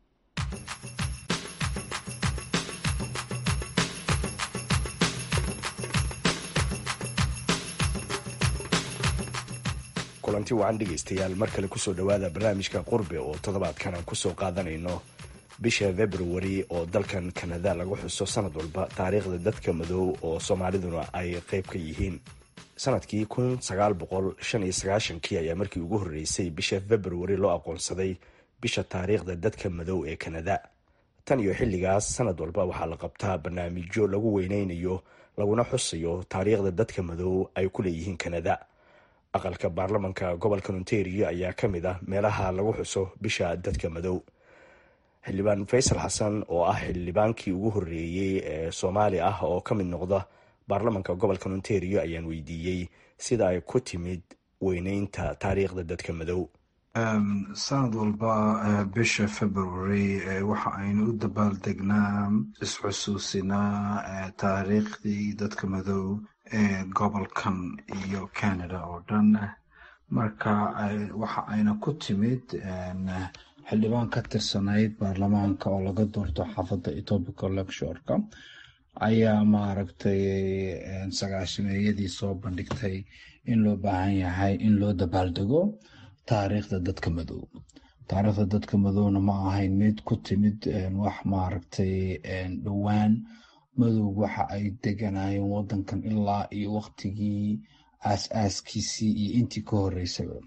kulanti wacan dhegaystayaal mar kale kusoo dhowaada barnaamijka qurbe oo toddobaadkan aan kusoo qaadanayno bisha februari oo dalkan kanada lagu xuso sanad walba taariikhda dadka madow oo soomaaliduna ay qeyb ka yihiin sanadkii kun sagaal boqol shan iyo sagaashankii ayaa markii ugu horreysay bisha februari loo aqoonsaday bisha taariikhda dadka madow ee kanada tan iyo xilligaas sanad walba waxaa la qabtaa barnaamijyo lagu weyneynayo laguna xusayo taariikhda dadka madow ay ku leeyihiin kanada aqalka baarlamanka gobolka ontario ayaa ka mid ah meelaha lagu xuso bisha dadka madow xildhibaan faysal xasan oo ah xildhibaankii ugu horreeyey ee soomaali ah oo ka mid noqda baarlamanka gobolka ontario ayaan weydiiyey sida ay ku timid weyneynta taariikhda dadka madow sanad walba bisha february waxa aynu u dabaaldegnaa isxusuusinaa taariikhdii dadka madow ee gobolkan iyo canada oo dhan marka waxa ayna ku timid xildhibaan ka tirsanayd baarlamaanka oo laga doorto xaafadda etobica lectureka ayaa maaragtay sagaashameeyadii soo bandhigtay in loo baahan yahay in loo dabaaldego taariikhda dadka madow taariikhda dadka madowna ma ahayn mid ku timid wax maaragtay dhowaan madow waxa ay deganayeen wadankan ilaa iyo waqtigii aas-aaskiisii iyo intii ka horeysaba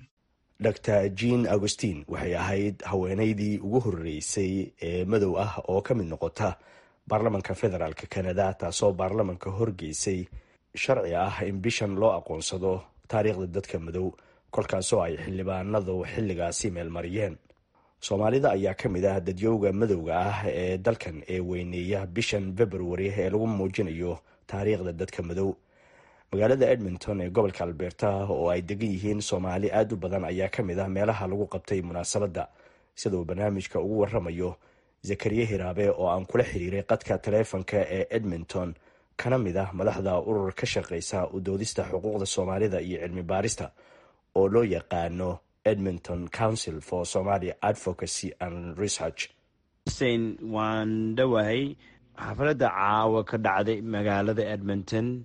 dor jean augustin waxay ahayd haweeneydii ugu horreysay ee madow ah oo ka mid noqota baarlamanka federaalk canada taasoo baarlamanka horgeysay sharci ah in bishan loo aqoonsado taariikhda dadka madow kolkaasoo ay xildhibaanadu xilligaasi meelmariyeen soomaalida ayaa ka mid ah dadyowga madowga ah ee dalkan ee weyneeya bishan februari ee lagu muujinayo taariikhda dadka madow magaalada edmonton ee gobolka alberta oo ay degan yihiin soomaali aad u badan ayaa ka mid ah meelaha lagu qabtay munaasabadda sida uu barnaamijka ugu waramayo zakariya hiraabe oo aan kula xiriiray qadka taleefonka ee edmonton kana mid ah madaxda urur ka shaqeysa u doodista xuquuqda soomaalida iyo cilmi baarista oo loo yaqaano edmonton council for somalia advocacy and research xuseen waan dhowahay xafladda caawa ka dhacday magaalada edmonton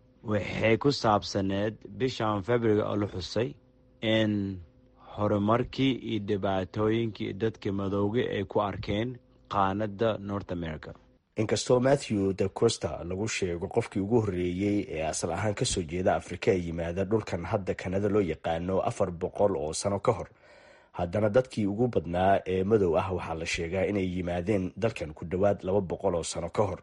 waxay ku saabsaneed bishan february oo la xusay in horumarkii iyo dhibaatooyinkii dadka madowga ay ku arkeen qaanada north america inkastoo matthew de costa lagu sheego qofkii ugu horreeyey ee asal ahaan kasoo jeeda afrika ee yimaada dhulkan hadda kanada loo yaqaano afar boqol oo sano ka hor haddana dadkii ugu badnaa ee madow ah waxaa la sheegaa inay yimaadeen dalkan ku dhowaad laba boqol oo sano ka hor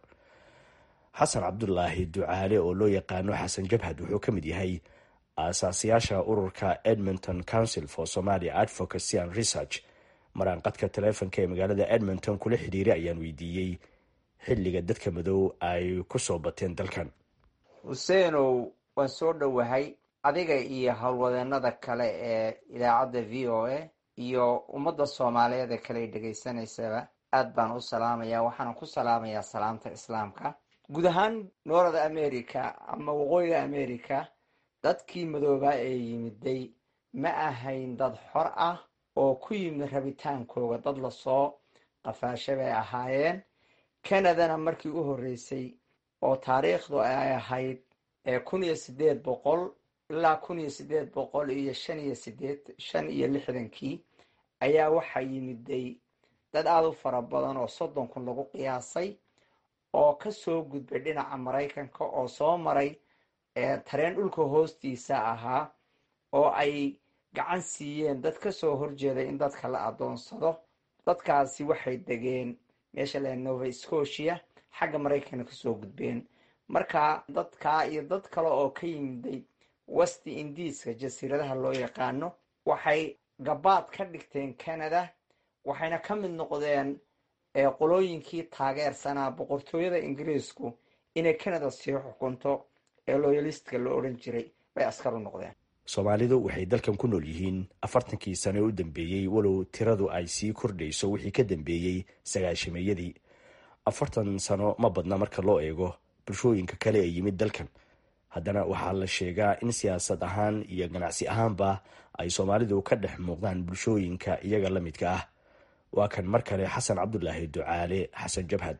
xasan cabdulaahi ducaale oo loo yaqaano xasan jabhad wuxuu ka mid yahay aasaasiyaasha ururka edmonton council for somalia advocacy and research maraan qadka taleefonka ee magaalada edmonton kula xidhiiray ayaan weydiiyey xilliga dadka madow ay ku soo bateen dalkan xuseenow waan soo dhowahay adiga iyo howlwadeenada kale ee idaacadda v o a iyo ummadda soomaaliyeed ee kale dhegaysanaysaba aad baan u salaamayaa waxaana ku salaamayaa salaamta islaamka guud ahaan noorada america ama waqooyiga america dadkii madoobaa ee yimiday ma ahayn dad xor ah oo ku yimid rabitaankooga dad lasoo qafaashay bay ahaayeen canadana markii u horreysay oo taariikhdu ay ahayd kun iyo sideed boqol ilaa kun iyo sideed boqol iyo shan iyo sideed shan iyo lixdankii ayaa waxaa yimiday dad aada u fara badan oo soddon kun lagu qiyaasay oo kasoo gudbay dhinaca maraykanka oo soo maray tareen dhulka hoostiisa ahaa oo ay gacan siiyeen dad ka soo horjeeda in dadka la adoonsado dadkaasi waxay degeen meesha la nova scotia xagga maraykanka kasoo gudbeen marka dadkaa iyo dad kale oo ka yimiday westi indiiska jasiiradaha loo yaqaano waxay gabaad ka dhigteen canada waxayna ka mid noqdeen qolooyinkii taageersanaa boqortooyada ingiriisku inay canada sii xukunto ee loyalistka la odhan jiray bay askar u noqdeen soomaalidu waxay dalkan ku nool yihiin afartankii sano u dambeeyey walow tiradu ay sii kordhayso wixii ka dambeeyey sagaashameeyadii afartan sano ma badna marka loo eego bulshooyinka kale ee yimid dalkan haddana waxaa la sheegaa in siyaasad ahaan iyo ganacsi ahaanba ay soomaalidu ka dhex muuqdaan bulshooyinka iyaga la midka ah waa kan mar kale xasan cabdulaahi ducaale xasan jabhad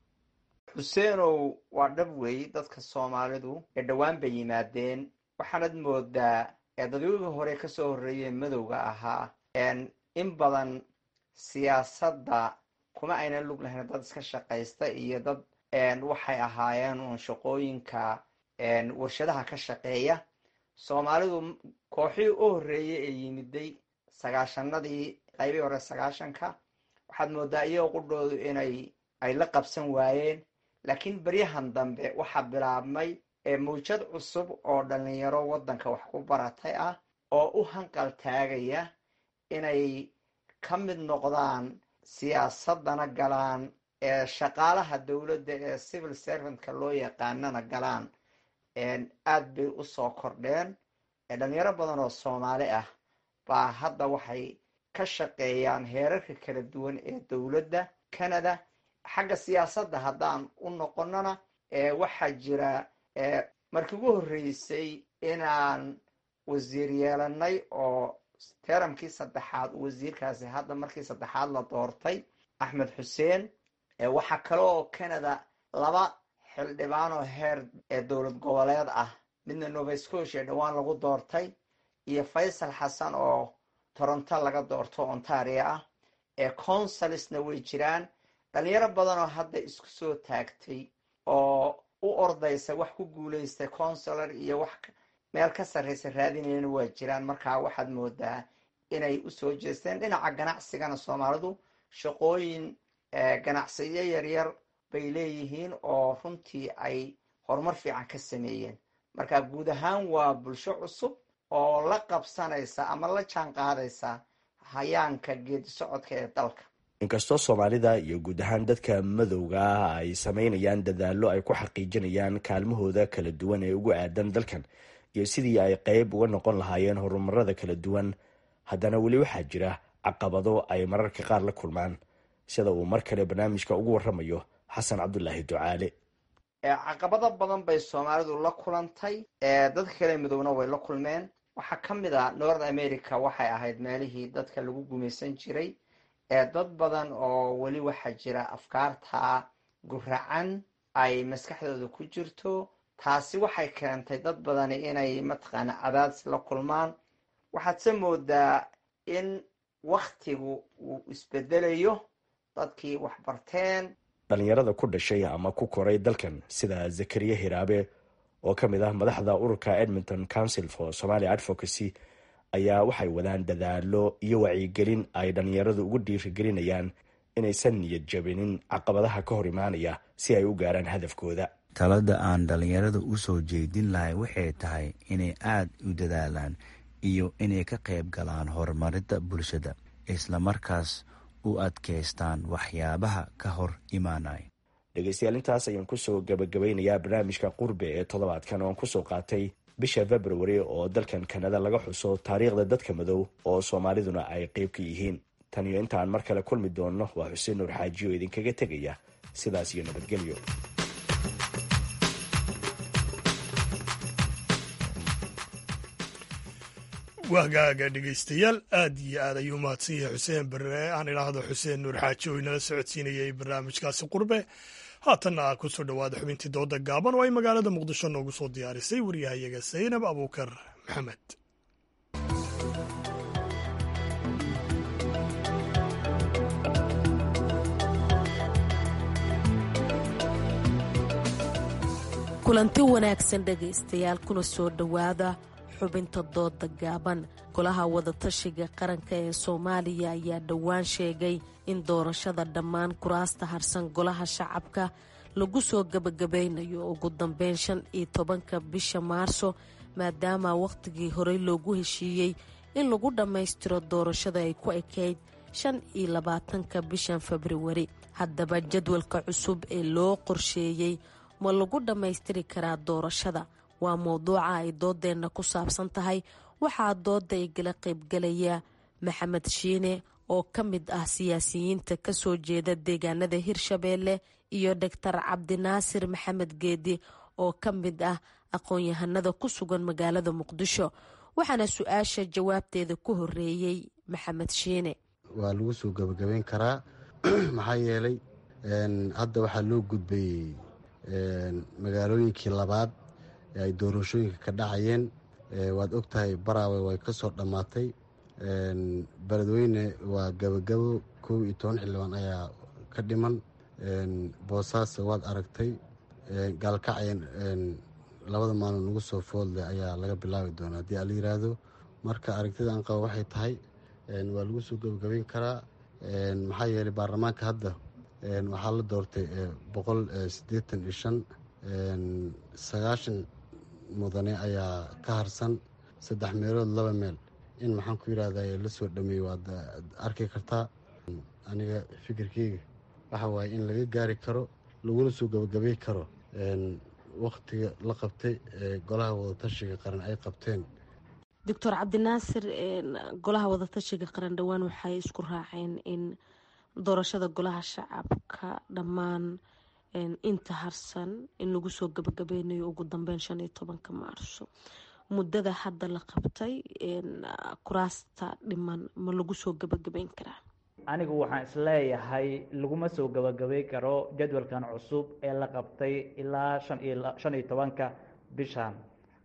xuseenow waa dhab weey dadka soomaalidu ee dhowaan bay yimaadeen waxaanad moodaa ee dadweyga hore kasoo horreeyee madowga ahaa in badan siyaasadda kuma aynan lug lahayn dad iska shaqaysta iyo dad waxay ahaayeen uun shaqooyinka warshadaha ka shaqeeya soomaalidu kooxii u horreeyey ee yimiday sagaashanadii qaybii hore sagaashanka waxaad moodaa iyagoo qudhoodu inay ay la qabsan waayeen laakiin beryahan dambe waxaa bilaabmay mawjad cusub oo dhalinyaro waddanka wax ku baratay ah oo u hanqal taagaya inay ka mid noqdaan siyaasadana galaan ee shaqaalaha dowladda ee civil servantka loo yaqaanana galaan aad bay usoo kordheen dhalinyaro badan oo soomaali ah baa hadda waxay ka shaqeeyaan heerarka kala duwan ee dowladda canada xagga siyaasadda haddaan u noqonona waxaa jira markii ugu horreysay inaan wasiir yeelanay oo teramkii saddexaad wasiirkaasi hadda markii saddexaad la doortay axmed xuseen waxaa kale oo canada laba xildhibaan oo heer ee dowlad goboleed ah midna nova scotia dhowaan lagu doortay iyo faysal xasan oo toronto laga doorto ontario ah ee consulisna way jiraan dhalinyaro badan oo hadda isku soo taagtay oo u ordaysa wax ku guulaystay consular iyo wax meel ka sarraysa raadinayana waa jiraan markaa waxaad moodaa inay usoo jeesteen dhinaca ganacsigana soomaalidu shaqooyin ganacsiyo yaryar bay leeyihiin oo runtii ay horumar fiican ka sameeyeen marka guud ahaan waa bulsho cusub oo la qabsanaysa ama la jaan qaadaysa hayaanka geedi socodka ee dalka inkastoo soomaalida iyo guud ahaan dadka madowga ah ay sameynayaan dadaallo ay ku xaqiijinayaan kaalmahooda kala duwan ee ugu aadan dalkan iyo sidii ay qeyb uga noqon lahaayeen horumarada kala duwan haddana weli waxaa jira caqabado ay mararka qaar la kulmaan sida uu mar kale barnaamijka ugu waramayo xasan cabdulaahi ducaale caqabado badan bay soomaalidu la kulantay dadka kale midowna way la kulmeen waxaa ka mid a north america waxay ahayd meelihii dadka lagu gumaysan jiray dad badan oo weli waxaa jira afkaarta guracan ay maskaxdooda ku jirto taasi waxay keentay dad badani inay mataqaana cadaadis la kulmaan waxaadse moodaa in waktigu uu isbedelayo dadkii wax barteen dhalinyarada ku dhashay ama ku koray dalkan sida zakariya hiraabe oo ka mid ah madaxda ururka edmonton council for somalia advocacy ayaa waxay wadaan dadaalo iyo wacyigelin ay dhalinyaradu ugu dhiirigelinayaan inaysan niyad jabinin caqabadaha ka hor imaanaya si ay u gaaraan hadafkooda talada aan dhalinyarada u soo jeedin lahay waxay tahay inay aada u dadaalaan iyo inay ka qayb galaan horumarinta bulshada islamarkaas u adkaystaan waxyaabaha ka hor imaanaya dhegeystayaal intaas ayaan kusoo gabagabaynayaa barnaamijka qurbe ee toddobaadkan oon kusoo qaatay bisha february oo dalkan kanada laga xuso taariikhda dadka madow oo soomaaliduna ay qeyb ka yihiin tan iyo intaan mar kale kulmi doonno waa xuseen nuur xaaji oo idinkaga tegaya sidaas iyo nabadgelyo wahgaaga dhegaystayaal aad iyo aad ayuu mahadsan yahay xuseen barre aan idhaahdo xuseen nuur xaaji oo inala socodsiinayay barnaamijkaasi qurbe haatanna ah kusoo dhowaada xubintii dooda gaaban oo ay magaalada muqdisho noogu soo diyaarisay waryahayaga saynab abuukar maxamed kulanti wanaagsan dhegaystayaal kuna soo dhowaada xubinta dooda gaaban golaha wadatashiga qaranka ee soomaaliya ayaa dhowaan sheegay in doorashada dhammaan kuraasta harsan golaha shacabka lagu soo gebagabaynayo ugu dambeyn shan iyo tobanka bisha maarso maadaama wakhtigii horey loogu heshiiyey in lagu dhammaystiro doorashada ay ku ekayd shan iyo labaatanka bishan februari haddaba jadwalka cusub ee loo qorsheeyey ma lagu dhammaystiri karaa doorashada waa mowduuca ay doodeenna ku saabsan tahay waxaa dooda igala qaybgalaya maxamed shiine oo ka mid ah siyaasiyiinta kasoo jeeda deegaanada hirshabeelle iyo doctor cabdinaasir maxamed geedi oo ka mid ah aqoon-yahanada ku sugan magaalada muqdisho waxaana su-aasha jawaabteeda ku horeeyey maxamed shiine waa lagu soo gebagabeyn karaa maxaa yeelay hadda waxaa loo gudbayey magaalooyinkii labaad ee ay doorashooyinka ka dhacayeen waad ogtahay baraawe way ka soo dhammaatay beledweyne waa gabagabo kow iyo toban xildhibaan ayaa ka dhiman boosaaso waad aragtay gaalkacyan labada maalin ugu soo foodle ayaa laga bilaabi doonaa haddii ala yiraahdo marka aragtida aan qabo waxay tahay waa lagu soo gebagabeyn karaa maxaa yeelay baarlamaanka hadda waxaa la doortay boqol siddeetan iyo shan sagaashan mudane ayaa ka harsan saddex meelood laba meel in maxaan ku yidhahda la soo dhameeyey waad arki kartaa aniga fikirkeyga waxa waaye in laga gaari karo laguna soo gebagabey karo wakhtiga la qabtay ee golaha wadatashiga qaran ay qabteen doctor cabdinaasir golaha wadatashiga qaran dhowaan waxay isku raaceen in doorashada golaha shacabka dhammaan inta harsan in lagu soo gabagabeynayo ugu dambeyn shan iyo tobanka maarso muddada hadda la qabtay kuraasta dhiman ma lagu soo gabagabeyn karaa anigu waxaan isleeyahay laguma soo gabagabay karo jadwalkan cusub ee la qabtay ilaa shan iyo tobanka bishan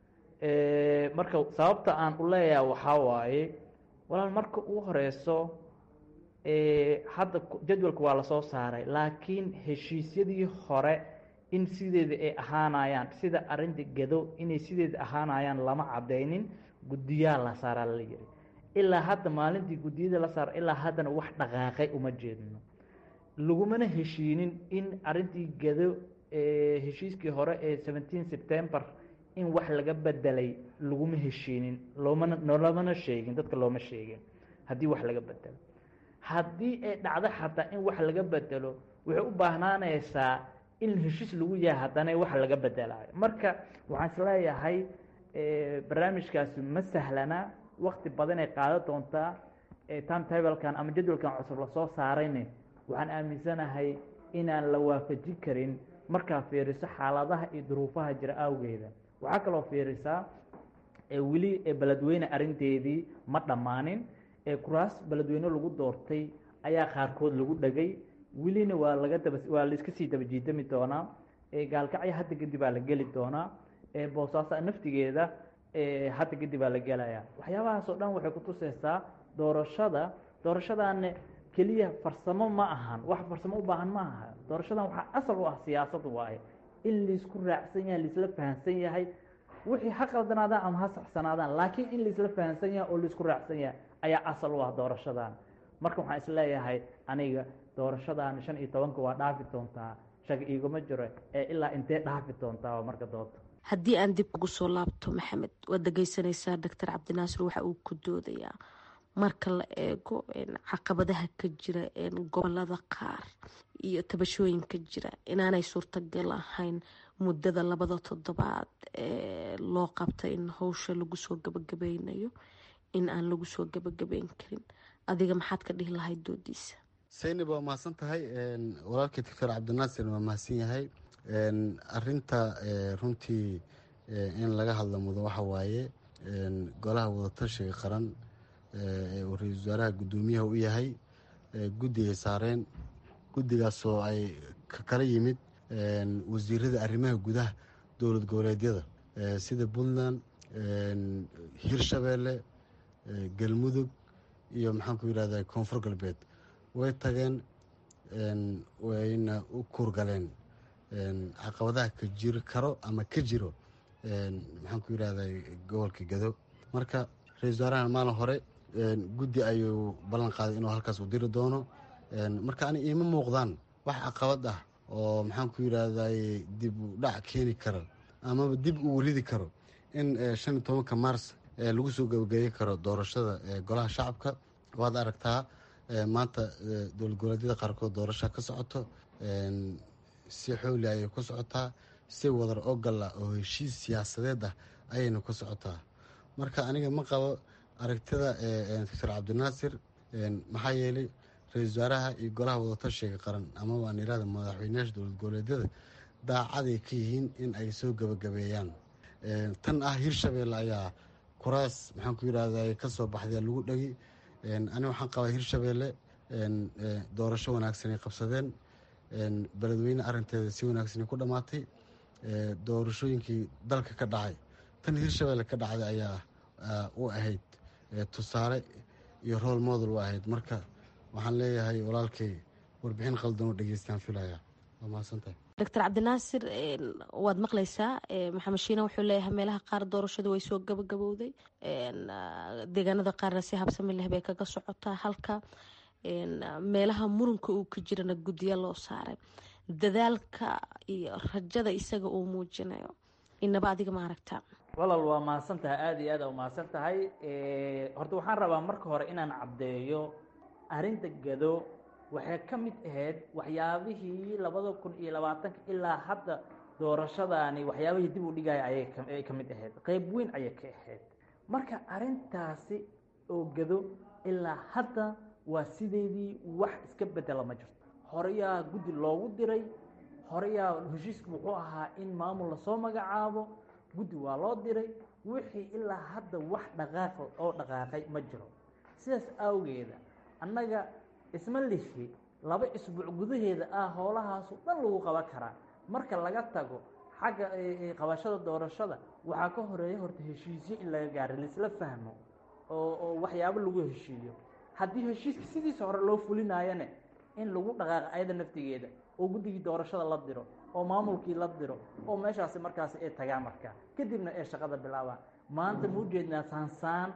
marka sababta aan u leeyahay waxaa waaye walaal marka ugu horeyso hadda jadwalka waa lasoo saaray laakiin heshiisyadii hore in sideeda ay ahaanayaan sida arinta gado inay sideeda ahaanayaan lama cadeynin guddiyaa la saaraa la yiri ilaa hadda maalintii guddiyada la saara ilaa haddana wax dhaqaaqay uma jeedno lagumana heshiinin in arintii gado heshiiskii hore ee seventeen september in wax laga bedelay laguma heshiinin loomana nolomana sheegin dadka looma sheegin haddii wax laga bedelo haddii ay dhacdo xataa in wax laga bedelo waxay u baahnaanaysaa in heshiis lagu yahay haddana wax laga bedelayo marka waxaan isleeyahay barnaamijkaasi ma sahlana wakti badan ay qaadan doontaa timetablekan ama jadwalkan cusub lasoo saarayne waxaan aaminsanahay inaan la waafajin karin markaa fiiriso xaaladaha iyo duruufaha jira awgeeda waxaa kaloo fiirisaa weli beledweyne arinteedii ma dhammaanin kuraas beledweyne lagu doortay ayaa qaarkood lagu dhagay welina waa laga daba waa laiska sii daba jiidami doonaa gaalkacyo hadda kadib baa la geli doonaa boosaaso naftigeeda hadda kadib baa la gelaya waxyaabahaas oo dhan waxay kutuseysaa doorashada doorashadaana keliya farsamo ma ahan wax farsamo u baahan ma aha doorashadan waxaa asal u ah siyaasad waaye in laisku raacsan yahay laisla fahamsan yahay wixii ha qaldanaadaan ama ha saxsanaadaan laakiin in laisla fahamsan yahay oo laisku raacsan yahay ayaa asal u ah doorashadan marka waxaan isleeyahay aniga doorashadan shan iyo tobanka waa dhaafi doontaa shag iguma jiro ee ilaa intee dhaafi doontaa marka doonto haddii aan dib ugu soo laabto maxamed waad dhegeysanaysaa doctor cabdinaasir waxa uu ku doodayaa marka la eego caqabadaha ka jira gobolada qaar iyo tabashooyinka jira inaanay suurtagal ahayn muddada labada toddobaad ee loo qabtay in howsha lagu soo gabagabeynayo in aan lagu soo gabagabeyn karin adiga maxaad ka dhihi lahayd doodiisa saynab waa mahadsan tahay walaalkii doctor cabdinaasir waa mahadsan yahay arinta runtii in laga hadla mudo waxa waaye golaha wadatashiga qaran ee uu ra-iisul wasaaraha guddoomiyaha u yahay guddi ay saareen guddigaasoo ay ka kala yimid wasiirada arrimaha gudaha dowlad goboleedyada sida puntland hirshabeelle galmudug iyo maxaan ku yidhahda koonfur galbeed way tageen wayna u kuurgaleen caqabadaha ka jiri karo ama ka jiro maxaan ku yidhahday gobolka gado marka ra-isul wasaarahan maalin hore guddi ayuu ballan qaaday inuu halkaas u diri doono marka ani iima muuqdaan wax caqabad ah oo maxaan ku yidhahday dib u dhac keeni karo amaba dib uu ridi karo in shan iyo tobanka mars lagu soo gabagabeyi karo doorashada golaha shacabka waad aragtaa maanta dowlad goboleedyada qaarkood doorasha ka socoto si xooli ayay ku socotaa si wadar ogal ah oo heshiis siyaasadeed ah ayayna ku socotaa marka aniga ma qabo aragtida doctor cabdinaasir maxaa yeelay ra-isul wasaaraha iyo golaha wadatashiga qaran amaba aan irahda madaxweyneyaasha dowlad goboleedyada daacaday ka yihiin in ay soo gabagabeeyaan tan ah hirshabelle ayaa kuraas maxaan ku yidhahda ka soo baxdee lagu dhegi ani waxaan qabaa hirshabelle doorasho wanaagsan ay qabsadeen beledweyne arinteeda si wanaagsan ku dhammaatay doorashooyinkii dalka ka dhacay tan hirshabelle ka dhacday ayaa u ahayd tusaale iyo rool model u ahayd marka waxaan leeyahay walaalkay warbixin qaldan oo dhegeystaan filaya waa mahadsantahay doctor cabdinaasir waad maqlaysaa maxamed shiina wuxuu leeyahay meelaha qaar doorashadu way soo gabagabowday deegaanada qaarna si habsami leh bay kaga socotaa halka meelaha murunka uu ka jirana guddiya loo saaray dadaalka iyo rajada isaga uu muujinayo inaba adiga ma aragtaa walaal waa mahadsan tahay aada iyo aad aa umahadsan tahay horta waxaan rabaa marka hore inaan caddeeyo arrinta gado waxay ka mid ahayd waxyaabihii labada kun iyo labaatanka ilaa hadda doorashadaani waxyaabihii dib u dhigaya ayay ka mid ahayd qeyb weyn ayay ka ahayd marka arrintaasi oo gado ilaa hadda waa sideedii wax iska bedela ma jirto horeyaa guddi loogu diray horeyaa heshiisku wuxuu ahaa in maamul lasoo magacaabo guddi waa loo diray wixii ilaa hadda wax dhaqaaq oo dhaqaaqay ma jiro sidaas awgeeda annaga isma lihi laba isbuuc gudaheeda ah howlahaasu dhan lagu qaban karaa marka laga tago xagga qabashada doorashada waxaa ka horeeya horta heshiisyo in laga gaaro laisla fahmo oo oo waxyaabo lagu heshiiyo haddii heshiiska sidiisa hore loo fulinaayane in lagu dhaqaaqo ayada naftigeeda oo guddigii doorashada la diro oo maamulkii la diro oo meeshaasi markaasi ay tagaan markaa kadibna ee shaqada bilaabaan maanta ma ujeednaa saansaan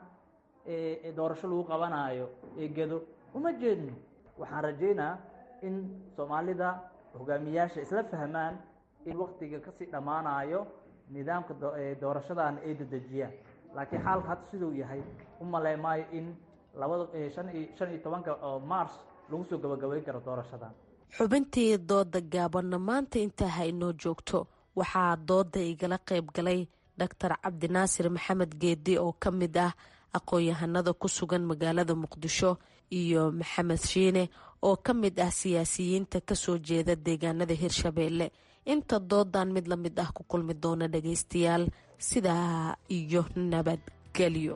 ee doorasho lagu qabanaayo ee gado uma jeedno waxaan rajaynaa in soomaalida hogaamiyaasha isla fahmaan in waktiga kasii dhammaanayo nidaamka doorashadan ay dedejiyaan laakiin xaalka hadda siduu yahay u maley maayo in labada shan iyo tobanka mars lagu soo gabagabeyn karo doorashadan xubintii dooda gaabanna maanta intaa ha inoo joogto waxaa dooda igala qayb galay doctor cabdinaasir maxamed geedi oo ka mid ah aqoon-yahanada ku sugan magaalada muqdisho iyo maxamed shiine oo ka mid ah siyaasiyiinta kasoo jeeda deegaanada hirshabeelle inta doodan mid la mid ah ku kulmi doona dhageystayaal sidaa iyo nabadgelyo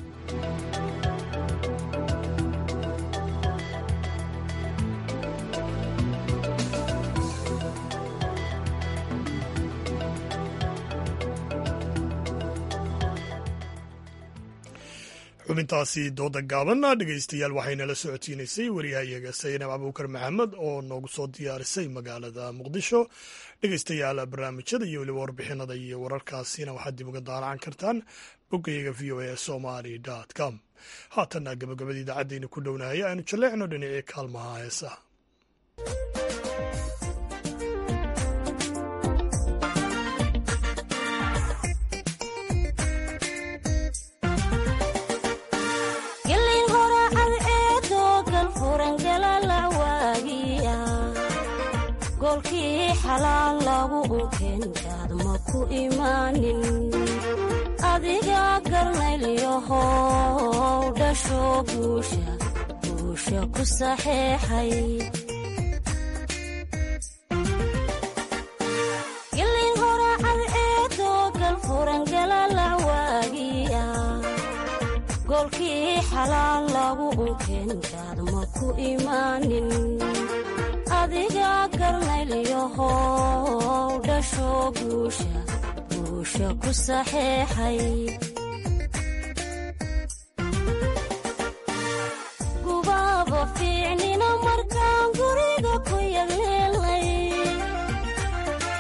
xubintaasi dooda gaabanna dhegeystayaal waxaynala socodsiinaysay wariyahayaga saynab abuukar maxamed oo noogu soo diyaarisay magaalada muqdisho dhegeystayaal barnaamijyada iyo weliba warbixinada iyo wararkaasina waxaad dib uga daalacan kartaan boggayaga v o a somaly com haatanna gabagabada idaacaddeena ku dhownahay aynu jalleecno dhinacii kaalmaha heesaha golkii xalaal lagu unkeenkaad ma ku imaanin adiga garnaylyahow dhasho guusha guusha ku saxeexay gilin horacad eedoo galfurangalalac waagiya golkii xalaal lagu unkeenkaad ma ku imaanin adiga garnaylyahow dhasho guusha guusha ku saxeexay gubaaba fiicnina markaan guriga ku yagleelay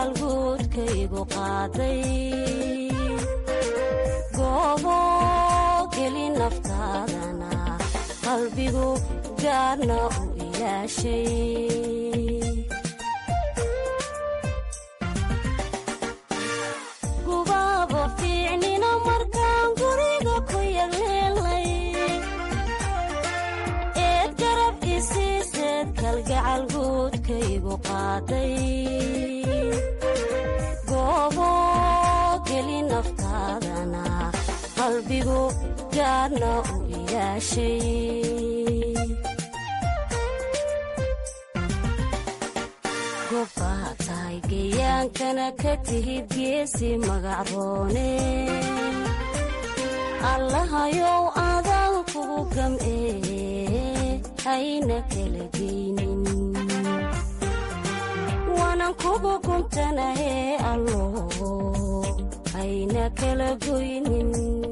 gacalguudkaygu qaaday goobo geli naftaadana qalbigu gaarna u ilaashay gubaabo fiicnina markaan guriga ku yagleelay eed garab isiiseed kalgacal guudkaygu qaaday goobo geli naftaadana qalbigu gaarna u ilaashay gobbaa tahay geyaankana ka tihid geesi magacroone allahayow adaan kugu gam'ee hayna kala geynin waanan kugu guntanahee allo hayna kala goynin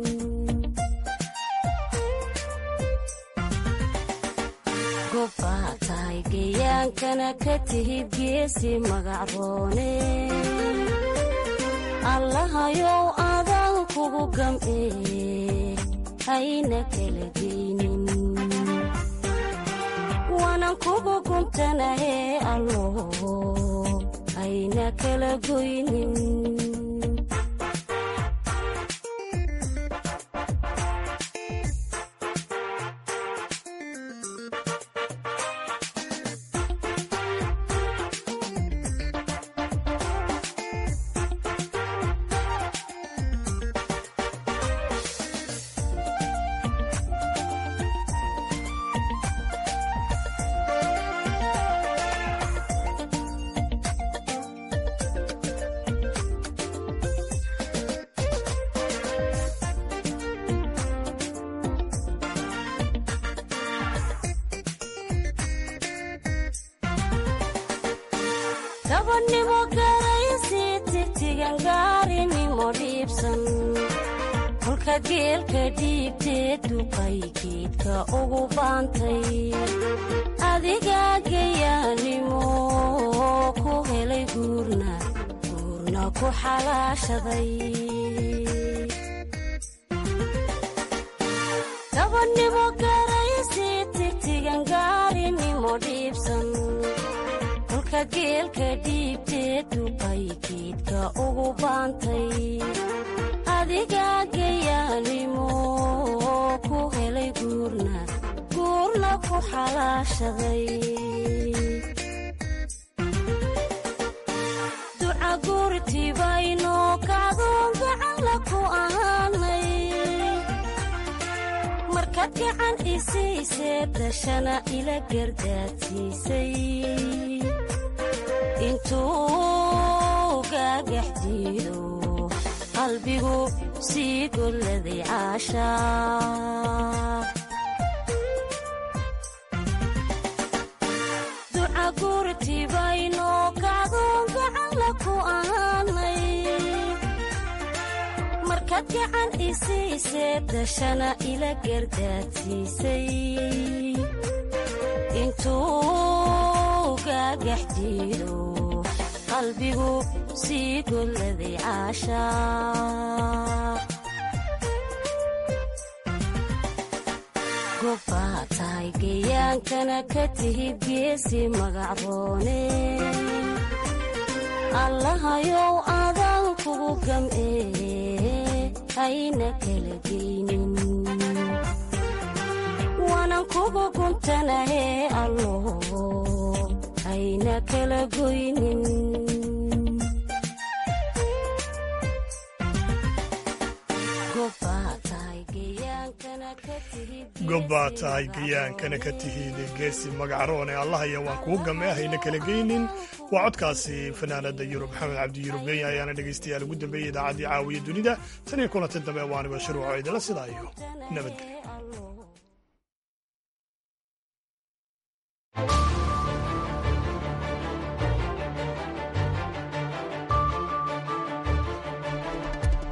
gobbaa tahay geyaankana ka tihid geesi magacroone allahayow adaan kugu gam'ee hayna kala geynin waanan kugu guntanahee allo hayna kala goynin gabadhnimo garaysi tigtigan gaarinimo dhiibsan kolka geelka dhiibtee duqay geedka ugu baantay adigaa gayaanimo ku helay guurna guurna ku xalaashaday gabadhnimo garaysi tigtigan gaarinimo dhiibsan kolka geelka dhiibtee duqay geedka ugu baantay adigaa gayaanimo ku helay guurna guurna ku xalaashaday duca guurtibaynoo kacdoon gacanla ku ahaanay markaad gacan isiisee dashana ila gardaadsiisay intuu gaagax jiido qalbigu sii golladay caashaa duca guurtibaynoo kacdoon gacanla ku ahaanay markaad gacan isiisee dashana ila gardaadsiisay intuu gaagax jiido qalbigu sii golladay caashaa gobbaa tahay geyaankana ka tihid geesi magacroone allahayow adaan kugu gam'ee hayna kala geynin waanan kugu guntanahee allo hayna kala goynin gobbaa tahay gayaankana ka tihid geesi magacroone allahaya waan kuu gamee hayna kala geynin waa codkaasi fanaanada yurub maxamed cabdi yurub genya ayaana dhegaystayaal ugu dambeeyey idaacaddii caawiya dunida tan iyo kulanti dambe waaniba shuruuco idinla sidaayo nabadgelyo